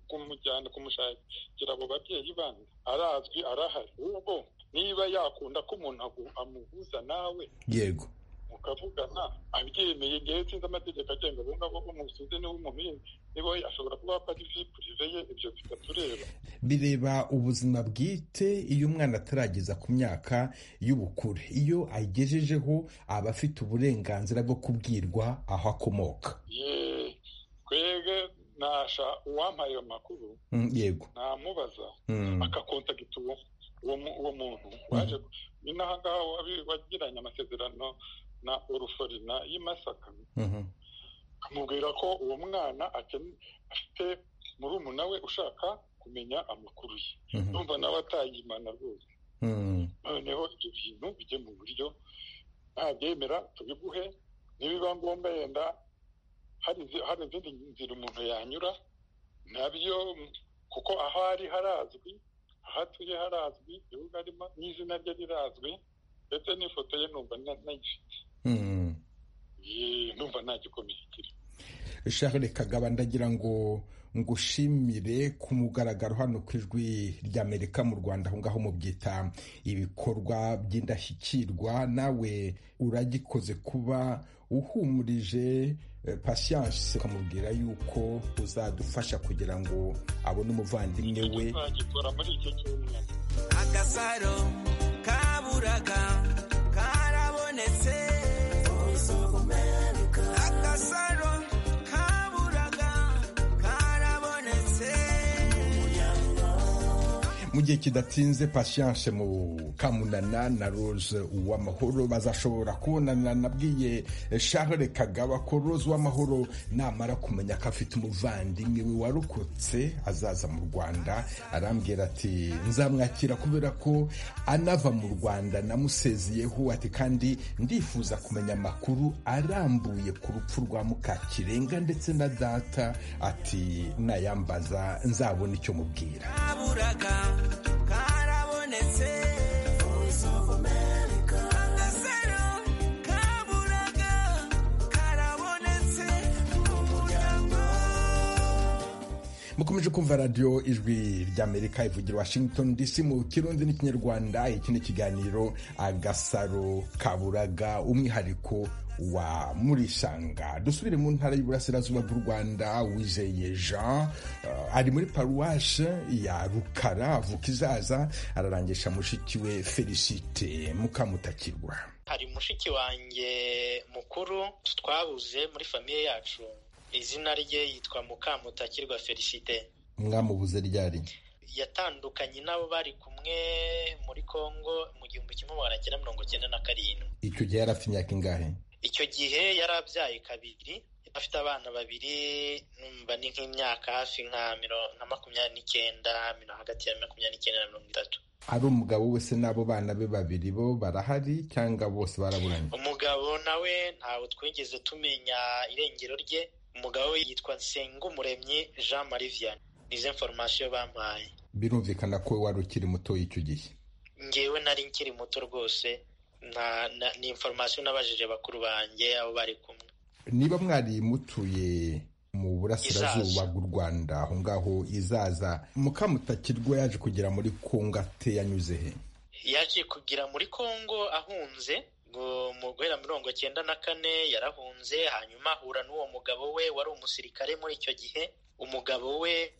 kumujyana kumushakira abo babyeyi bandi arazwi arahari ubwo niba yakunda ko umuntu amuhuza nawe yego mukavugana abyemeye ngewe sinzi amategeko agenga abo ngabo bo mu busuzi n'ubumuhinzi niba ashobora kuba apari vipurive ye ibyo bitatureba bireba ubuzima bwite iyo umwana atarageza ku myaka y'ubukure iyo ayigejejeho aba afite uburenganzira bwo kubwirwa aho akomoka twebwe nasha uwampaye ayo makuru yego namubaza akakontagita uwo muntu waje ni n'aha ngaha wagiranye amasezerano na uruforina y'Imasaka amubwira ko uwo mwana afite murumuna we ushaka kumenya amakuru ye numva nawe atayimana rwose noneho ibyo bintu bijye mu buryo ntabyemera tubiguhe nibiba ngombwa yenda hari izindi nzira umuntu yanyura nabyo kuko aho ari harazwi aho atuye harazwi igihugu arimo n'izina rye rirazwi ndetse n'ifoto ye numva nayifite numva nta gikomeye kigira shahare kagaba ndagira ngo ngushimire ku mugaragaro hano ku ijwi ry'amerika mu rwanda aho ngaho mubyita ibikorwa by'indashyikirwa nawe uragikoze kuba uhumurije pasiyanse ukamubwira yuko uzadufasha kugira ngo abone umuvandimwe we agasaro kaburaga karabonetse agasaro kaburaga karabonetse mu gihe kidatinze pasiyanse mu kamunana na rose uwamahoro bazashobora kubonana nabwiye Charles kagaba ko rose uwamahoro namara kumenya ko afite umuvandimwe we warokotse azaza mu rwanda arambwira ati nzamwakira kubera ko anava mu rwanda namusezeyeho ati kandi ndifuza kumenya amakuru arambuye ku rupfu rwa mukakirenga ndetse na data ati nayambaza nzabona icyo mubwira karabonetse agasaro kaburaga karabonetse mukomeje kumva radiyo ijwi ry'amerika ivugira washington dc mu kirundi n'ikinyarwanda iki ni ikiganiro agasaro kaburaga umwihariko wa murishanga dusubire mu ntara y'uburasirazuba bw'u rwanda wizeye jean uh, ari muri paruwashe ya rukara avuka izaza ararangisha mushiki we felicite mukamutakirwa hari mushiki wanjye mukuru twabuze muri famiye yacu izina rye yitwa mukamutakirwa felicite mwamubuze ryari yatandukanye n'abo bari kumwe muri kongo mu gihumbi kimwe magana cyenda mirongo cyenda na karindwi icyo gihe yari afite imyaka ingahe icyo gihe yari abyaye kabiri afite abana babiri numva ni nk'imyaka hafi nka makumyabiri n'icyenda hagati ya makumyabiri n'icyenda na mirongo itatu ari umugabo we se n'abo bana be babiri bo barahari cyangwa bose baraburanye umugabo nawe ntabwo twigeze tumenya irengero rye umugabo we yitwa Nsengumuremyi jean marie vianney nizo inforomasiyo bampaye birumvikana ko wari ukiri muto y'icyo gihe ngewe nari nkiri muto rwose ni inforomasiyo nabajije bakuru banjye abo bari kumwe niba mwari mutuye mu burasirazuba bw'u rwanda aho ngaho izaza mukamutakirwa yaje kugera muri kongo ate yanyuze he yaje kugera muri kongo ahunze mu guhera mirongo cyenda na kane yarahunze hanyuma ahura n'uwo mugabo we wari umusirikare muri icyo gihe umugabo we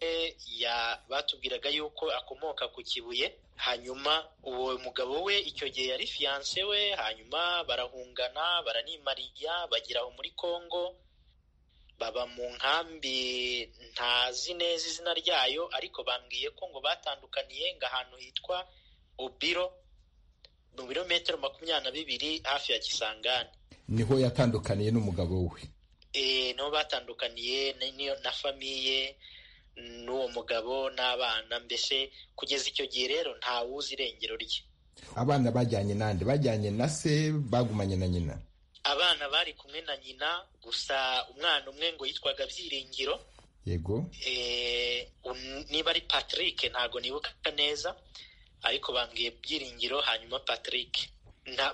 batubwiraga yuko akomoka ku kibuye hanyuma uwo mugabo we icyo gihe yari fiyanse we hanyuma barahungana baranimariya bagera aho muri kongo baba mu nkambi ntazi neza izina ryayo ariko bambwiye ko ngo batandukaniye ngo ahantu hitwa ubiro mu birometero makumyabiri na bibiri hafi ya kisangani niho yatandukaniye n'umugabo we nibo batandukaniye na famiye n'uwo mugabo n'abana mbese kugeza icyo gihe rero ntawuzi irengero rye abana bajyanye n'andi bajyanye na se bagumanye na nyina abana bari kumwe na nyina gusa umwana umwe ngo yitwaga byiringiro yego niba ari patrick ntabwo nibuka neza ariko bambwiye byiringiro hanyuma patrick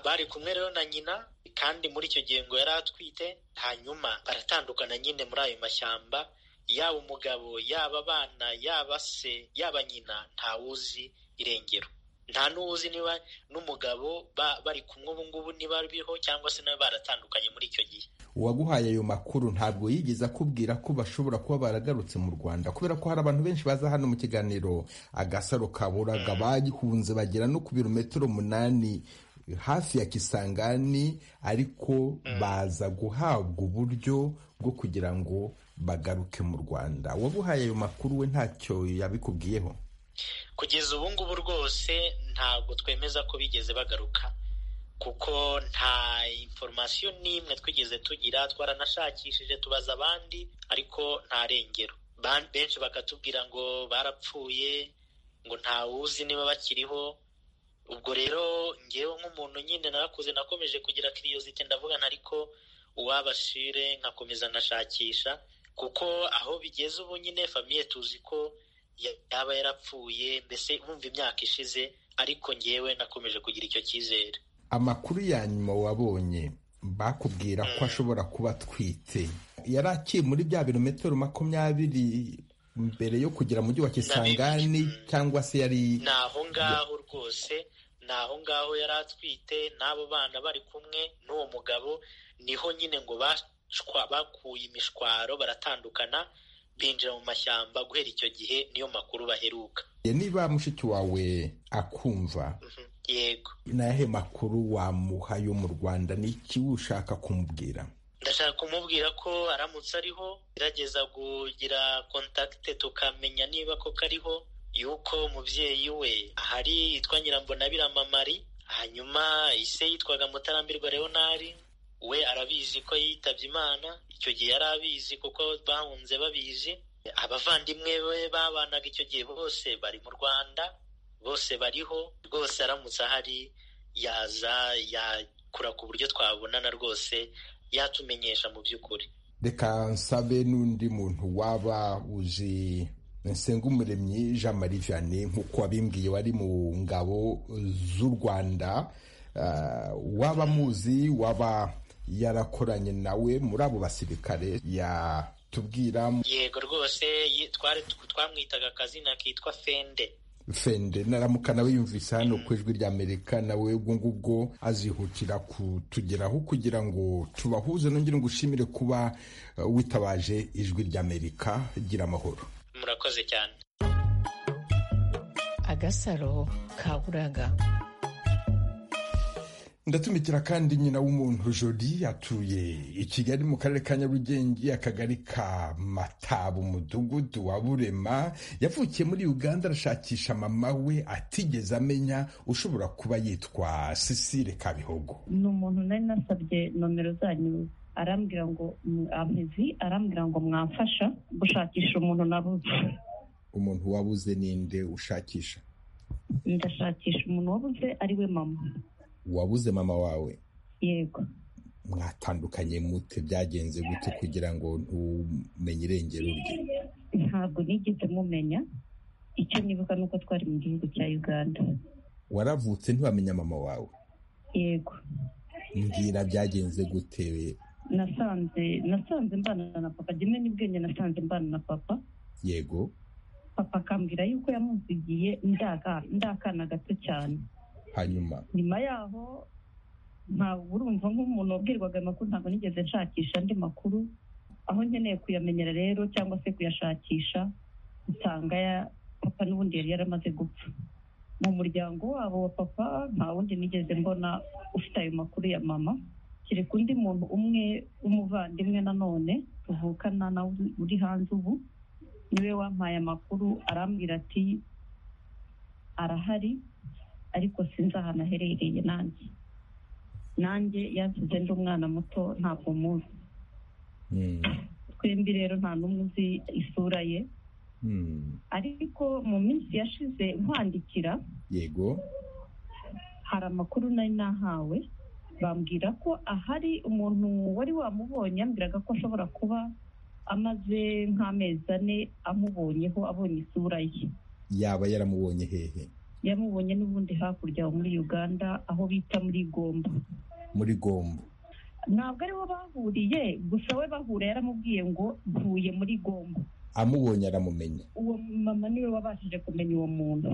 bari kumwe rero na nyina kandi muri icyo gihe ngo yari atwite hanyuma baratandukana nyine muri ayo mashyamba yaba umugabo yaba abana yaba se yaba nyina ntawuzi irengero nta n'uwuzi niba n'umugabo bari kumwe ubu ngubu niba biriho cyangwa se nawe baratandukanye muri icyo gihe uwaguhaye ayo makuru ntabwo yigeze akubwira ko bashobora kuba baragarutse mu rwanda kubera ko hari abantu benshi baza hano mu kiganiro agasaro kaburaga bahunze bagera no ku birometero umunani hafi ya kisangani ariko baza guhabwa uburyo bwo kugira ngo bagaruke mu rwanda wabuhaye ayo makuru we ntacyo yabikubwiyeho kugeza ubu ngubu rwose ntabwo twemeza ko bigeze bagaruka kuko nta inforomasiyo n'imwe twigeze tugira twaranashakishije tubaza abandi ariko nta rengero benshi bakatubwira ngo barapfuye ngo ntawuzi niba bakiriho ubwo rero ngewe nk'umuntu nyine narakuze nakomeje kugira kiriyozite ndavugana ariko uwabashire nkakomeza nashakisha kuko aho bigeze ubu nyine famiye tuzi ko yaba yarapfuye mbese wumva imyaka ishize ariko ngewe nakomeje kugira icyo cyizere amakuru ya nyuma wabonye bakubwira ko ashobora kuba atwite yari akiri muri bya birometero makumyabiri mbere yo kugera mu mujyi wa kisangani cyangwa se yari ni aho ngaho rwose ni aho ngaho yari atwite n'abo bana bari kumwe n'uwo mugabo niho nyine ngo bashwa bakuye imishwaro baratandukana binjira mu mashyamba guhera icyo gihe niyo makuru baheruka niba mushiki wawe akumva yego n'ahe makuru wamuha yo mu rwanda ni iki ushaka kumubwira ndashaka kumubwira ko aramutse ariho gerageza kugira kontakite tukamenya niba koko ariho yuko umubyeyi we ahari yitwa nyirambonabirama marie hanyuma ise yitwaga mutarambirwa leonari we arabizi ko yitabye imana icyo gihe yari abizi kuko bahunze babizi abavandimwe be babanaga icyo gihe bose bari mu rwanda bose bariho rwose aramutse ahari yaza yakura ku buryo twabonana rwose yatumenyesha mu by'ukuri reka nsabe n'undi muntu waba uzi umuremyi jean marie vianney nk'uko wabimbwiye wari mu ngabo z'u rwanda waba muzi waba yarakoranye nawe muri abo basirikare yatubwira yego rwose twari twamwitaga akazina kitwa fende fende naramuka nawe yumvise hano ku ijwi ry'amerika nawe ubwo ngubwo azihutira kutugeraho kugira ngo tubahuze nongere ngo ushimire kuba witabaje ijwi ry'amerika gira amahoro murakoze cyane agasaro kaburaga ndatumikira kandi nyina w'umuntu jodi atuye i kigali mu karere ka nyarugenge akagari ka mataba umudugudu wa burema yavukiye muri uganda arashakisha mama we atigeze amenya ushobora kuba yitwa sisire kabihogo ni umuntu nari nasabye nomero zanyu arambwira ngo amezi arambwira ngo mwamfasha gushakisha umuntu nabuze umuntu wabuze ninde ushakisha ndashakisha umuntu wabuze ari we mama wabuze mama wawe yego mwatandukanye mute byagenze gute kugira ngo ntumenye irengero rye ntabwo nigeze mumenya icyo nibuka ni uko twari mu gihugu cya uganda waravutse ntiwamenya mama wawe yego mbwira byagenze gute nasanze nasanze mbana na papa rimwe n'ubwenge nasanze mbana na papa yego papa akambwira yuko yamuzigiye ndakana gato cyane hanyuma nyuma yaho ntabwo urumva nk'umuntu wabwirwaga amakuru ntabwo nigeze nshakisha andi makuru aho nkeneye kuyamenyera rero cyangwa se kuyashakisha usanga ya papa n'ubundi yari yaramaze gupfa mu muryango wabo wa papa nta wundi nigeze mbona ufite ayo makuru ya mama kereka undi muntu umwe w'umuvandimwe nanone tuvukana nawe uri hanze ubu niwe wampaye amakuru arambwira ati arahari ariko sinzi ahantu aherereye nanjye nanjye yansize ndi umwana muto ntabwo muzi twembi rero nta n'umwe uzi isura ye ariko mu minsi yashize nkwandikira yego hari amakuru nari nahawe bambwira ko ahari umuntu wari wamubonye yambwiraga ko ashobora kuba amaze nk'amezi ane amubonyeho abonye isura ye yaba yaramubonye hehe yamubonye n'ubundi hakurya muri uganda aho bita muri gombo muri gombo ntabwo ariho bahuriye gusa we bahura yaramubwiye ngo mvuye muri gombo amubonye aramumenya uwo mama niwe wabashije kumenya uwo muntu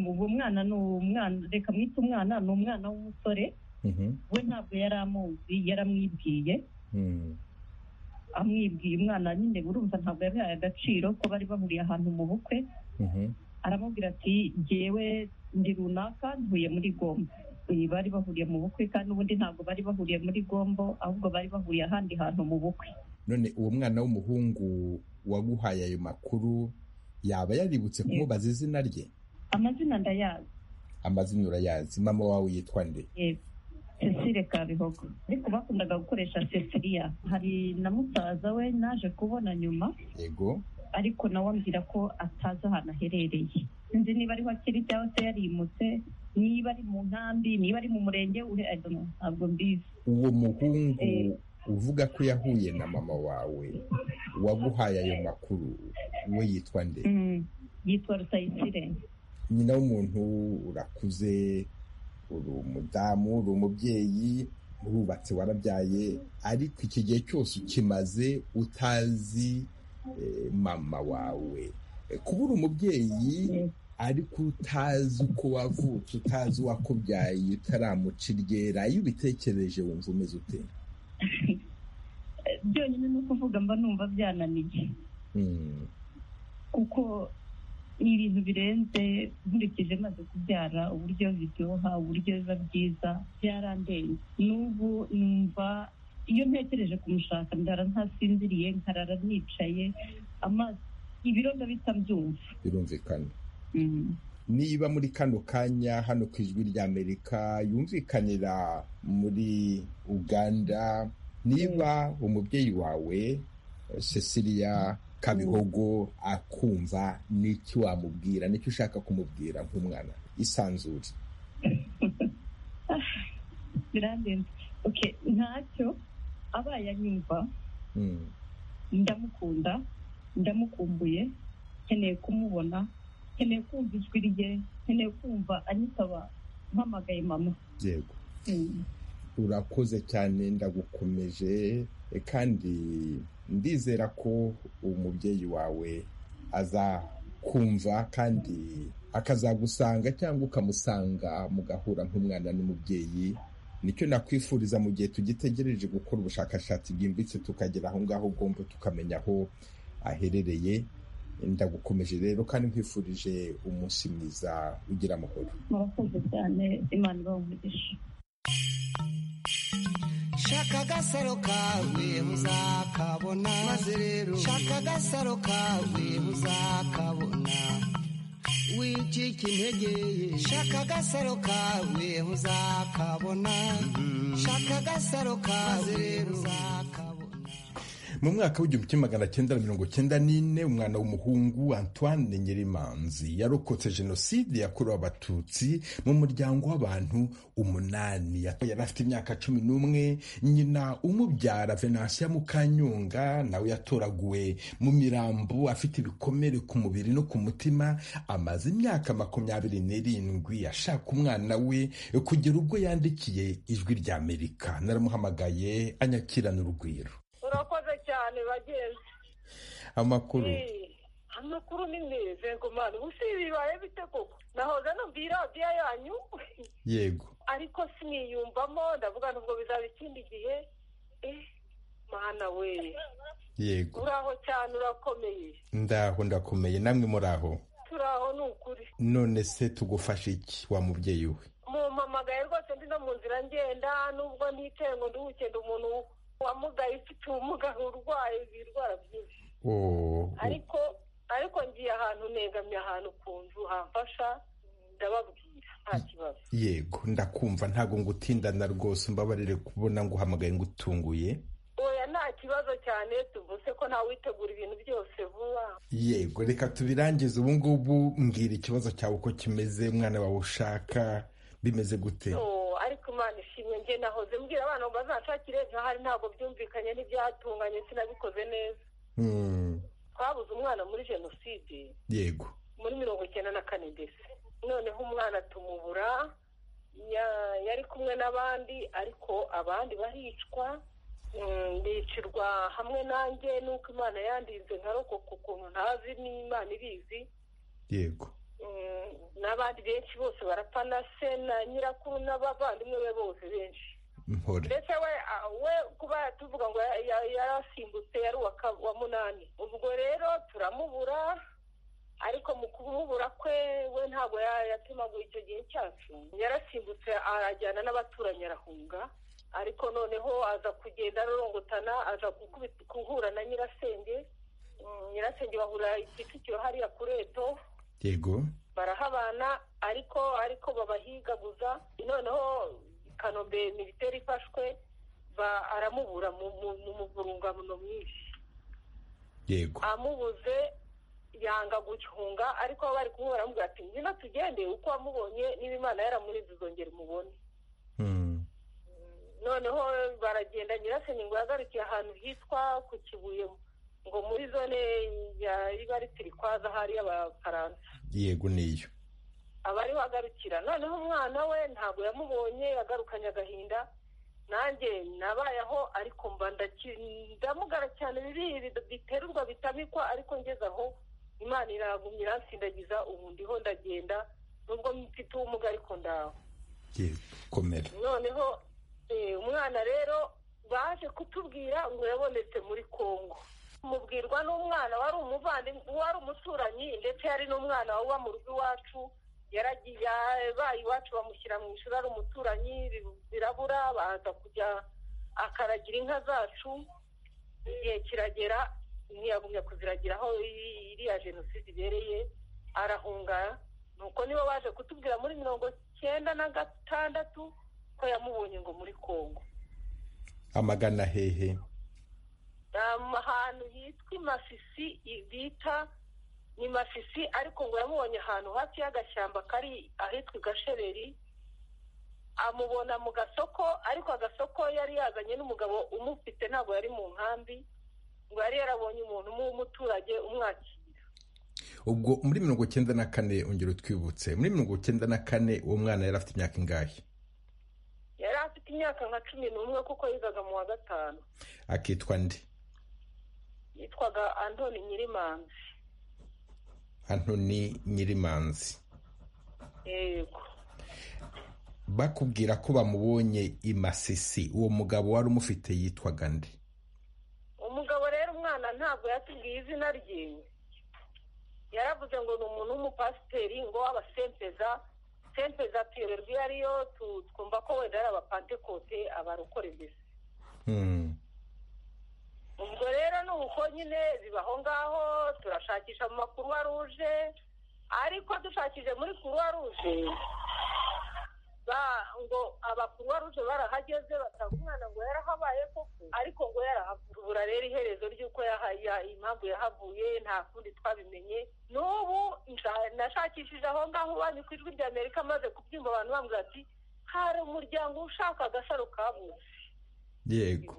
uwo mwana ni umwana reka mwite umwana ni umwana w'umusore we ntabwo yari amuzi yaramwibwiye amwibwiye umwana nyine burumva ntabwo yabihaye agaciro ko bari bahuriye ahantu mu bukwe aramubwira ati ngewe ndi runaka ntuye muri gombo bari bahuriye mu bukwe kandi ubundi ntabwo bari bahuriye muri gombo ahubwo bari bahuriye ahandi hantu mu bukwe none uwo mwana w'umuhungu waguhaye ayo makuru yaba yaributse kumubaza izina rye amazina ndayazi amazina urayazi mama wawe yitwa nde yego cecile kabihogo ariko bakundaga gukoresha cecilia hari na musaza we naje kubona nyuma yego ariko nawe ambwira ko atazi ahantu aherereye sinzi niba ariho akiri cyangwa se yarimutse niba ari mu nkambi niba ari mu murenge ntabwo mbizi uwo muhungu uvuga ko yahuye na mama wawe waguhaye ayo makuru we yitwa nde yitwa rusayisire nyina w'umuntu urakuze uri umudamu uri umubyeyi urubatse warabyaye ariko iki gihe cyose ukimaze utazi eh, mama wawe kuba uri umubyeyi ariko utazi uko wavutse utazi uwakubyaye utaramuca iryera iyo ubitekereje wumva umeze ute byonyine ni ukuvuga mba numva byananiye Mm, kuko ni ibintu birenze nkurikije maze kubyara uburyo biryoha uburyo biba byiza byarandenze n'ubu numva iyo ntekereje kumushaka ndara ntasinziriye nkarara nicaye amaso ibiro ndabita mbyumva birumvikana Mm. niba muri kano kanya hano ku ijwi ry'amerika yumvikanira muri uganda niba umubyeyi wawe eh, cecilia kabihogo akumva n'iki wamubwira n'icyo ushaka kumubwira nk'umwana isanzure birandenze okay ntacyo abaye anyumva Mm, ndamukunda ndamukumbuye nkeneye kumubona nkeneye kumva ijwi rye nkeneye kumva anyitaba mpamagaye mama yego Mm. urakoze cyane ndagukomeje e, kandi ndizera ko umubyeyi wawe azakumva kandi akazagusanga cyangwa ukamusanga mugahura nk'umwana n'umubyeyi nicyo nakwifuriza mu gihe tugitegereje gukora ubushakashatsi bwimbitse tukagera aho ngaho ugomba tukamenya aho aherereye ndagukomeje rero kandi nkwifurije umunsi mwiza ugira amahoro murakoze cyane imana ibaha umugisha shaka agasaro kawe uzakabona maze rero shaka agasaro kawe uzakabona wicika intege ye shaka agasaro kawe uzakabona shaka agasaro kawe rero uzakabona mu mwaka w'igihumbi kimwe magana cyenda na mirongo cyenda n'ine umwana w'umuhungu antoine nyirimanzi yarokotse jenoside yakorewe abatutsi mu muryango w'abantu umunani yari afite imyaka cumi n'umwe nyina umubyara venansiya mukanyonga nawe yatoraguwe mu mirambo afite ibikomere ku mubiri no ku mutima amaze imyaka makumyabiri n'irindwi ashaka umwana we kugera ubwo yandikiye ijwi ry'amerika naramuhamagaye anyakirana urugwiro urakoze cyane bagenzi amakuru Eh, amakuru ni meza ngomana ubu si bibaye bite koko nahoza numva iyi radiyo yanyu yego ariko siniyumvamo ndavuga nubwo bizaba ikindi gihe eh mana we yego uraho cyane urakomeye ndaho ndakomeye namwe muri aho turaho ni ukuri none se tugufasha iki wa mubyeyi we mumpamagaye rwose ndi no mu nzira ngenda nubwo niteye ngo nduhukende umuntu wamugaye ufite ubumuga urwaye birwara byinshi Oh, ariko ariko ngiye ahantu negamye ahantu ku nzu hamfasha ndababwira nta kibazo yego ndakumva ntabwo ngutindana rwose mbabarire kubona nguhamagaye ngutunguye oya nta kibazo cyane tuvuse ko ntawe witegura ibintu byose vuba yego reka tubirangize ubu ngubu mbwira ikibazo cyawe uko kimeze umwana wawe ushaka bimeze gute Oh, ariko imana ishimwe nge nahoze mbwira abana ngo bazanshakire ntahari ntabwo byumvikanye n'ibyatunganye sinabikoze neza Mm, twabuze umwana muri jenoside yego muri mirongo icyenda na kane ndetse noneho umwana tumubura ya- yari kumwe n'abandi ariko abandi baricwa Mm, ndicirwa hamwe nanjye nuko imana yandinze nkarokoka ukuntu ntazi n'imana ibizi yego Mm, n'abandi benshi bose barapfa na se na nyirakuru n'abavandimwe be bose benshi mpore ndetse we a- we kuba tuvuga ngo ya- ya- yarasimbutse yari uwa ka- wa munani ubwo rero turamubura ariko mu kumubura kwe we ntabwo ya- yatimaguye icyo gihe cyacu yarasimbutse arajyana n'abaturanyi arahunga ariko noneho aza kugenda arorongotana aza gukubita- guhura na nyirasenge Mm, nyirasenge bahura ikicukiro hariya ku reto yego barahabana ariko ariko babahigaguza noneho kanombe militeri ifashwe ba- aramubura mu mu- mu muvurungano mwinshi yego amubuze yanga gucunga ariko aho bari kumubura aramubwira ati ngwino tugende uko wamubonye niba imana yaramurinze uzongera umubone Mm, noneho baragenda nyirasenge ngo yahagarikiye ahantu hitwa ku kibuye ngo muri zone ya ibaritirikwaz ahari y'abafaransa yego niyo abariho agarukira noneho umwana we ntabwo yamubonye yagarukanye agahinda nanjye nabayeho ariko mba ndamugara cyane bibiri biterurwa bitamikwa ariko ngeze aho imana iragumye iransindagiza ubu ndiho ndagenda nubwo mfite ubumuga ariko ndaho komera noneho umwana rero baje kutubwira ngo yabonetse muri congo mubwirwa n'umwana wari umuvandimwe wari umuturanyi ndetse yari n'umwana uba mu rugo iwacu yaragiye yabaye iwacu bamushyira mu ishuri ari umuturanyi birabura baza kujya akaragira inka zacu igihe kiragera ntiyagumya kuziragira aho iriya jenoside ibereye arahunga nuko nibo baje kutubwira muri mirongo icyenda na gatandatu ko yamubonye ngo muri congo amagana hehe ahantu hitwa imasisi bita ni masisi ariko ngo yamubonye ahantu hafi y'agashyamba kari ahitwa igashereri amubona mu gasoko ariko agasoko yari yazanye n'umugabo umufite ntabwo yari mu nkambi ngo yari yarabonye umuntu w'umuturage umwakira ubwo muri mirongo icyenda na kane ongera utwibutse muri mirongo icyenda na kane uwo mwana yari afite imyaka ingahe yari afite imyaka nka cumi n'umwe kuko yigaga mu wa gatanu akitwa ndi yitwaga antoni nyirimanzi antoni nyirimanzi yego bakubwira ko bamubonye i masisi uwo mugabo wari umufite yitwaga ndi umugabo rero umwana ntabwo yatubwiye izina rye yaravuze ngo ni umuntu w'umupasiteri ngo w'abasempeza sempeza tuyoberwa iyo ariyo twumva ko wenda ari abapantekote abarokore mbese ubwo rero ni uko nyine bibaho ngaho turashakisha mu makuru rouge ariko dushakije muri kuruwa rouge ngo abakuruwa rouge barahageze batanga umwana ngo yarahabaye koko ariko ngo yarahavura rero iherezo ry'uko impamvu yahavuye nta kundi twabimenye n'ubu nashakishije aho ngaho banki ku ijwi rya amerika amaze kubyumva abantu bambwira ati hari umuryango ushaka agasaro kabuze yego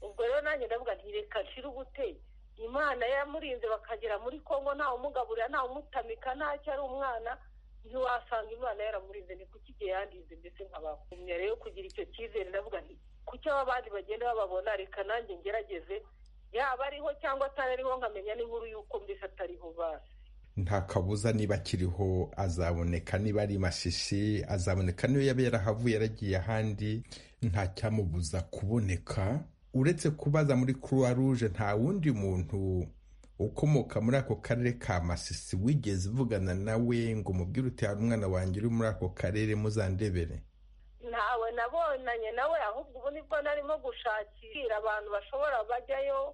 ubwo rero nanjye ndavuga ntireka nshira ubute imana yamurinze bakagera muri kongo ntawumugaburira ntawumutamika ntacyo ari umwana ntiwasanga imana yaramurinze ni kuki igihe yandize mbese nkabakumya rero kugira icyo cyizere ndavuga nti kuki aba abandi bagenda bababona reka nanjye ngerageze yaba ariho cyangwa atari ariho nkamenya n'inkuru y'uko mbese atariho basi nta kabuza niba akiriho azaboneka niba ari mashishi azaboneka niyo yaba yarahavuye yaragiye ahandi nta cyamubuza kuboneka uretse kubaza muri kuruwa ruje nta wundi muntu ukomoka muri ako karere ka masisi wigeze uvugana nawe ngo umubwire uti hari umwana wanjye uri muri ako karere muzandebere ntawe nabonanye nawe ahubwo ubu nibwo narimo gushakira abantu bashobora bajyayo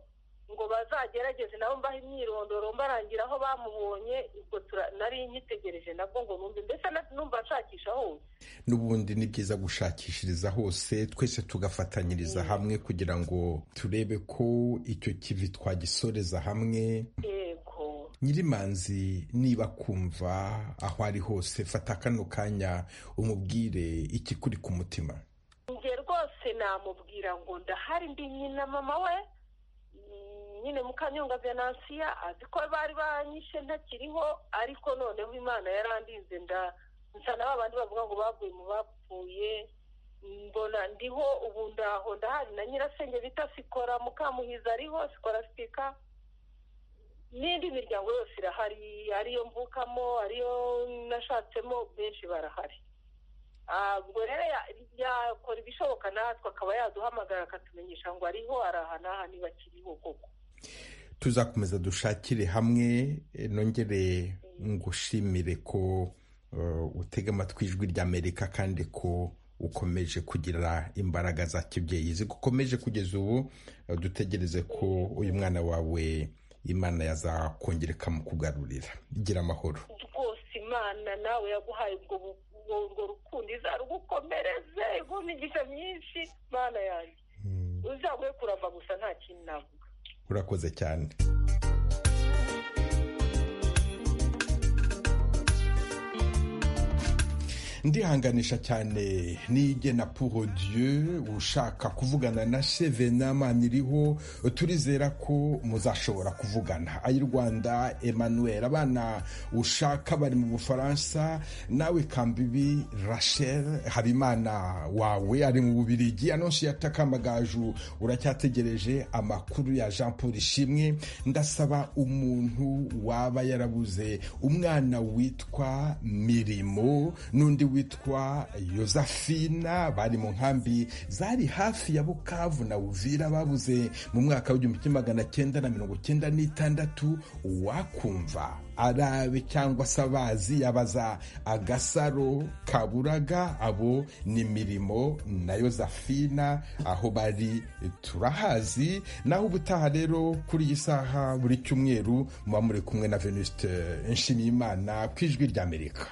ngo bazagerageze nabo mbaho imyirondoro mbarangira aho bamubonye ubwo nari nyitegereje nabwo ngo numve mbese numva nshakisha hose n'ubundi ni byiza gushakishiriza hose twese tugafatanyiriza hamwe kugira ngo turebe ko icyo kivi twagisoreza hamwe yego nyirimanzi niba kumva aho ari hose fata kano kanya umubwire ikikuri ku mutima njye rwose namubwira ngo ndahari ndi nyina mama we nyine mukanyonga venansiya azi ko bari banyishe ntakiriho ariko noneho imana yarandinze nda nsa na babandi bavuga ngo bavuye mu bapfuye mbona ndiho ubu ndaho ndahari na nyirasenge bita sikora mukamuhiza ariho sikora sipika n'indi miryango yose irahari ariyo mvukamo ariyo nashatsemo benshi barahari ubwo rero yakora ibishoboka natwe akaba yaduhamagara akatumenyesha ngo ariho araha n'aha niba akiriho koko tuzakomeza dushakire hamwe nongere ngushimire ko utega amatwi ijwi ry'amerika kandi ko ukomeje kugira imbaraga za kibyeyi zigukomeje kugeza ubu dutegereze ko uyu mwana wawe imana yazakongereka mu kugarurira igira amahoro rwose imana nawe yaguhaye ubwo urwo rukundo izarugukomereze igumigisha myinshi imana yanjye uzaguhe kuramba gusa nta kintu navuga urakoze cyane ndihanganisha cyane n'igena Dieu ushaka kuvugana na Sevena Maniriho turizera ko muzashobora kuvugana ay'u Rwanda Emmanuel abana ushaka bari mu Bufaransa nawe Kambibi Rachel Habimana wawe ari mu Bubirigi anonsi yatakamagaju uracyategereje amakuru ya Jean Paul Ishimwe ndasaba umuntu waba yarabuze umwana witwa Mirimo n'undi witwa Josephina bari mu nkambi zari hafi ya bukavu na uvira babuze mu mwaka w'igihumbi kimwe magana cyenda na mirongo cyenda n'itandatu wakumva arabe cyangwa se abazi yabaza agasaro kaburaga abo ni mirimo na yozafina aho bari turahazi naho ubutaha rero kuri iyi saha buri cyumweru muba muri kumwe na venuste nshimiyimana ku ijwi ry'amerika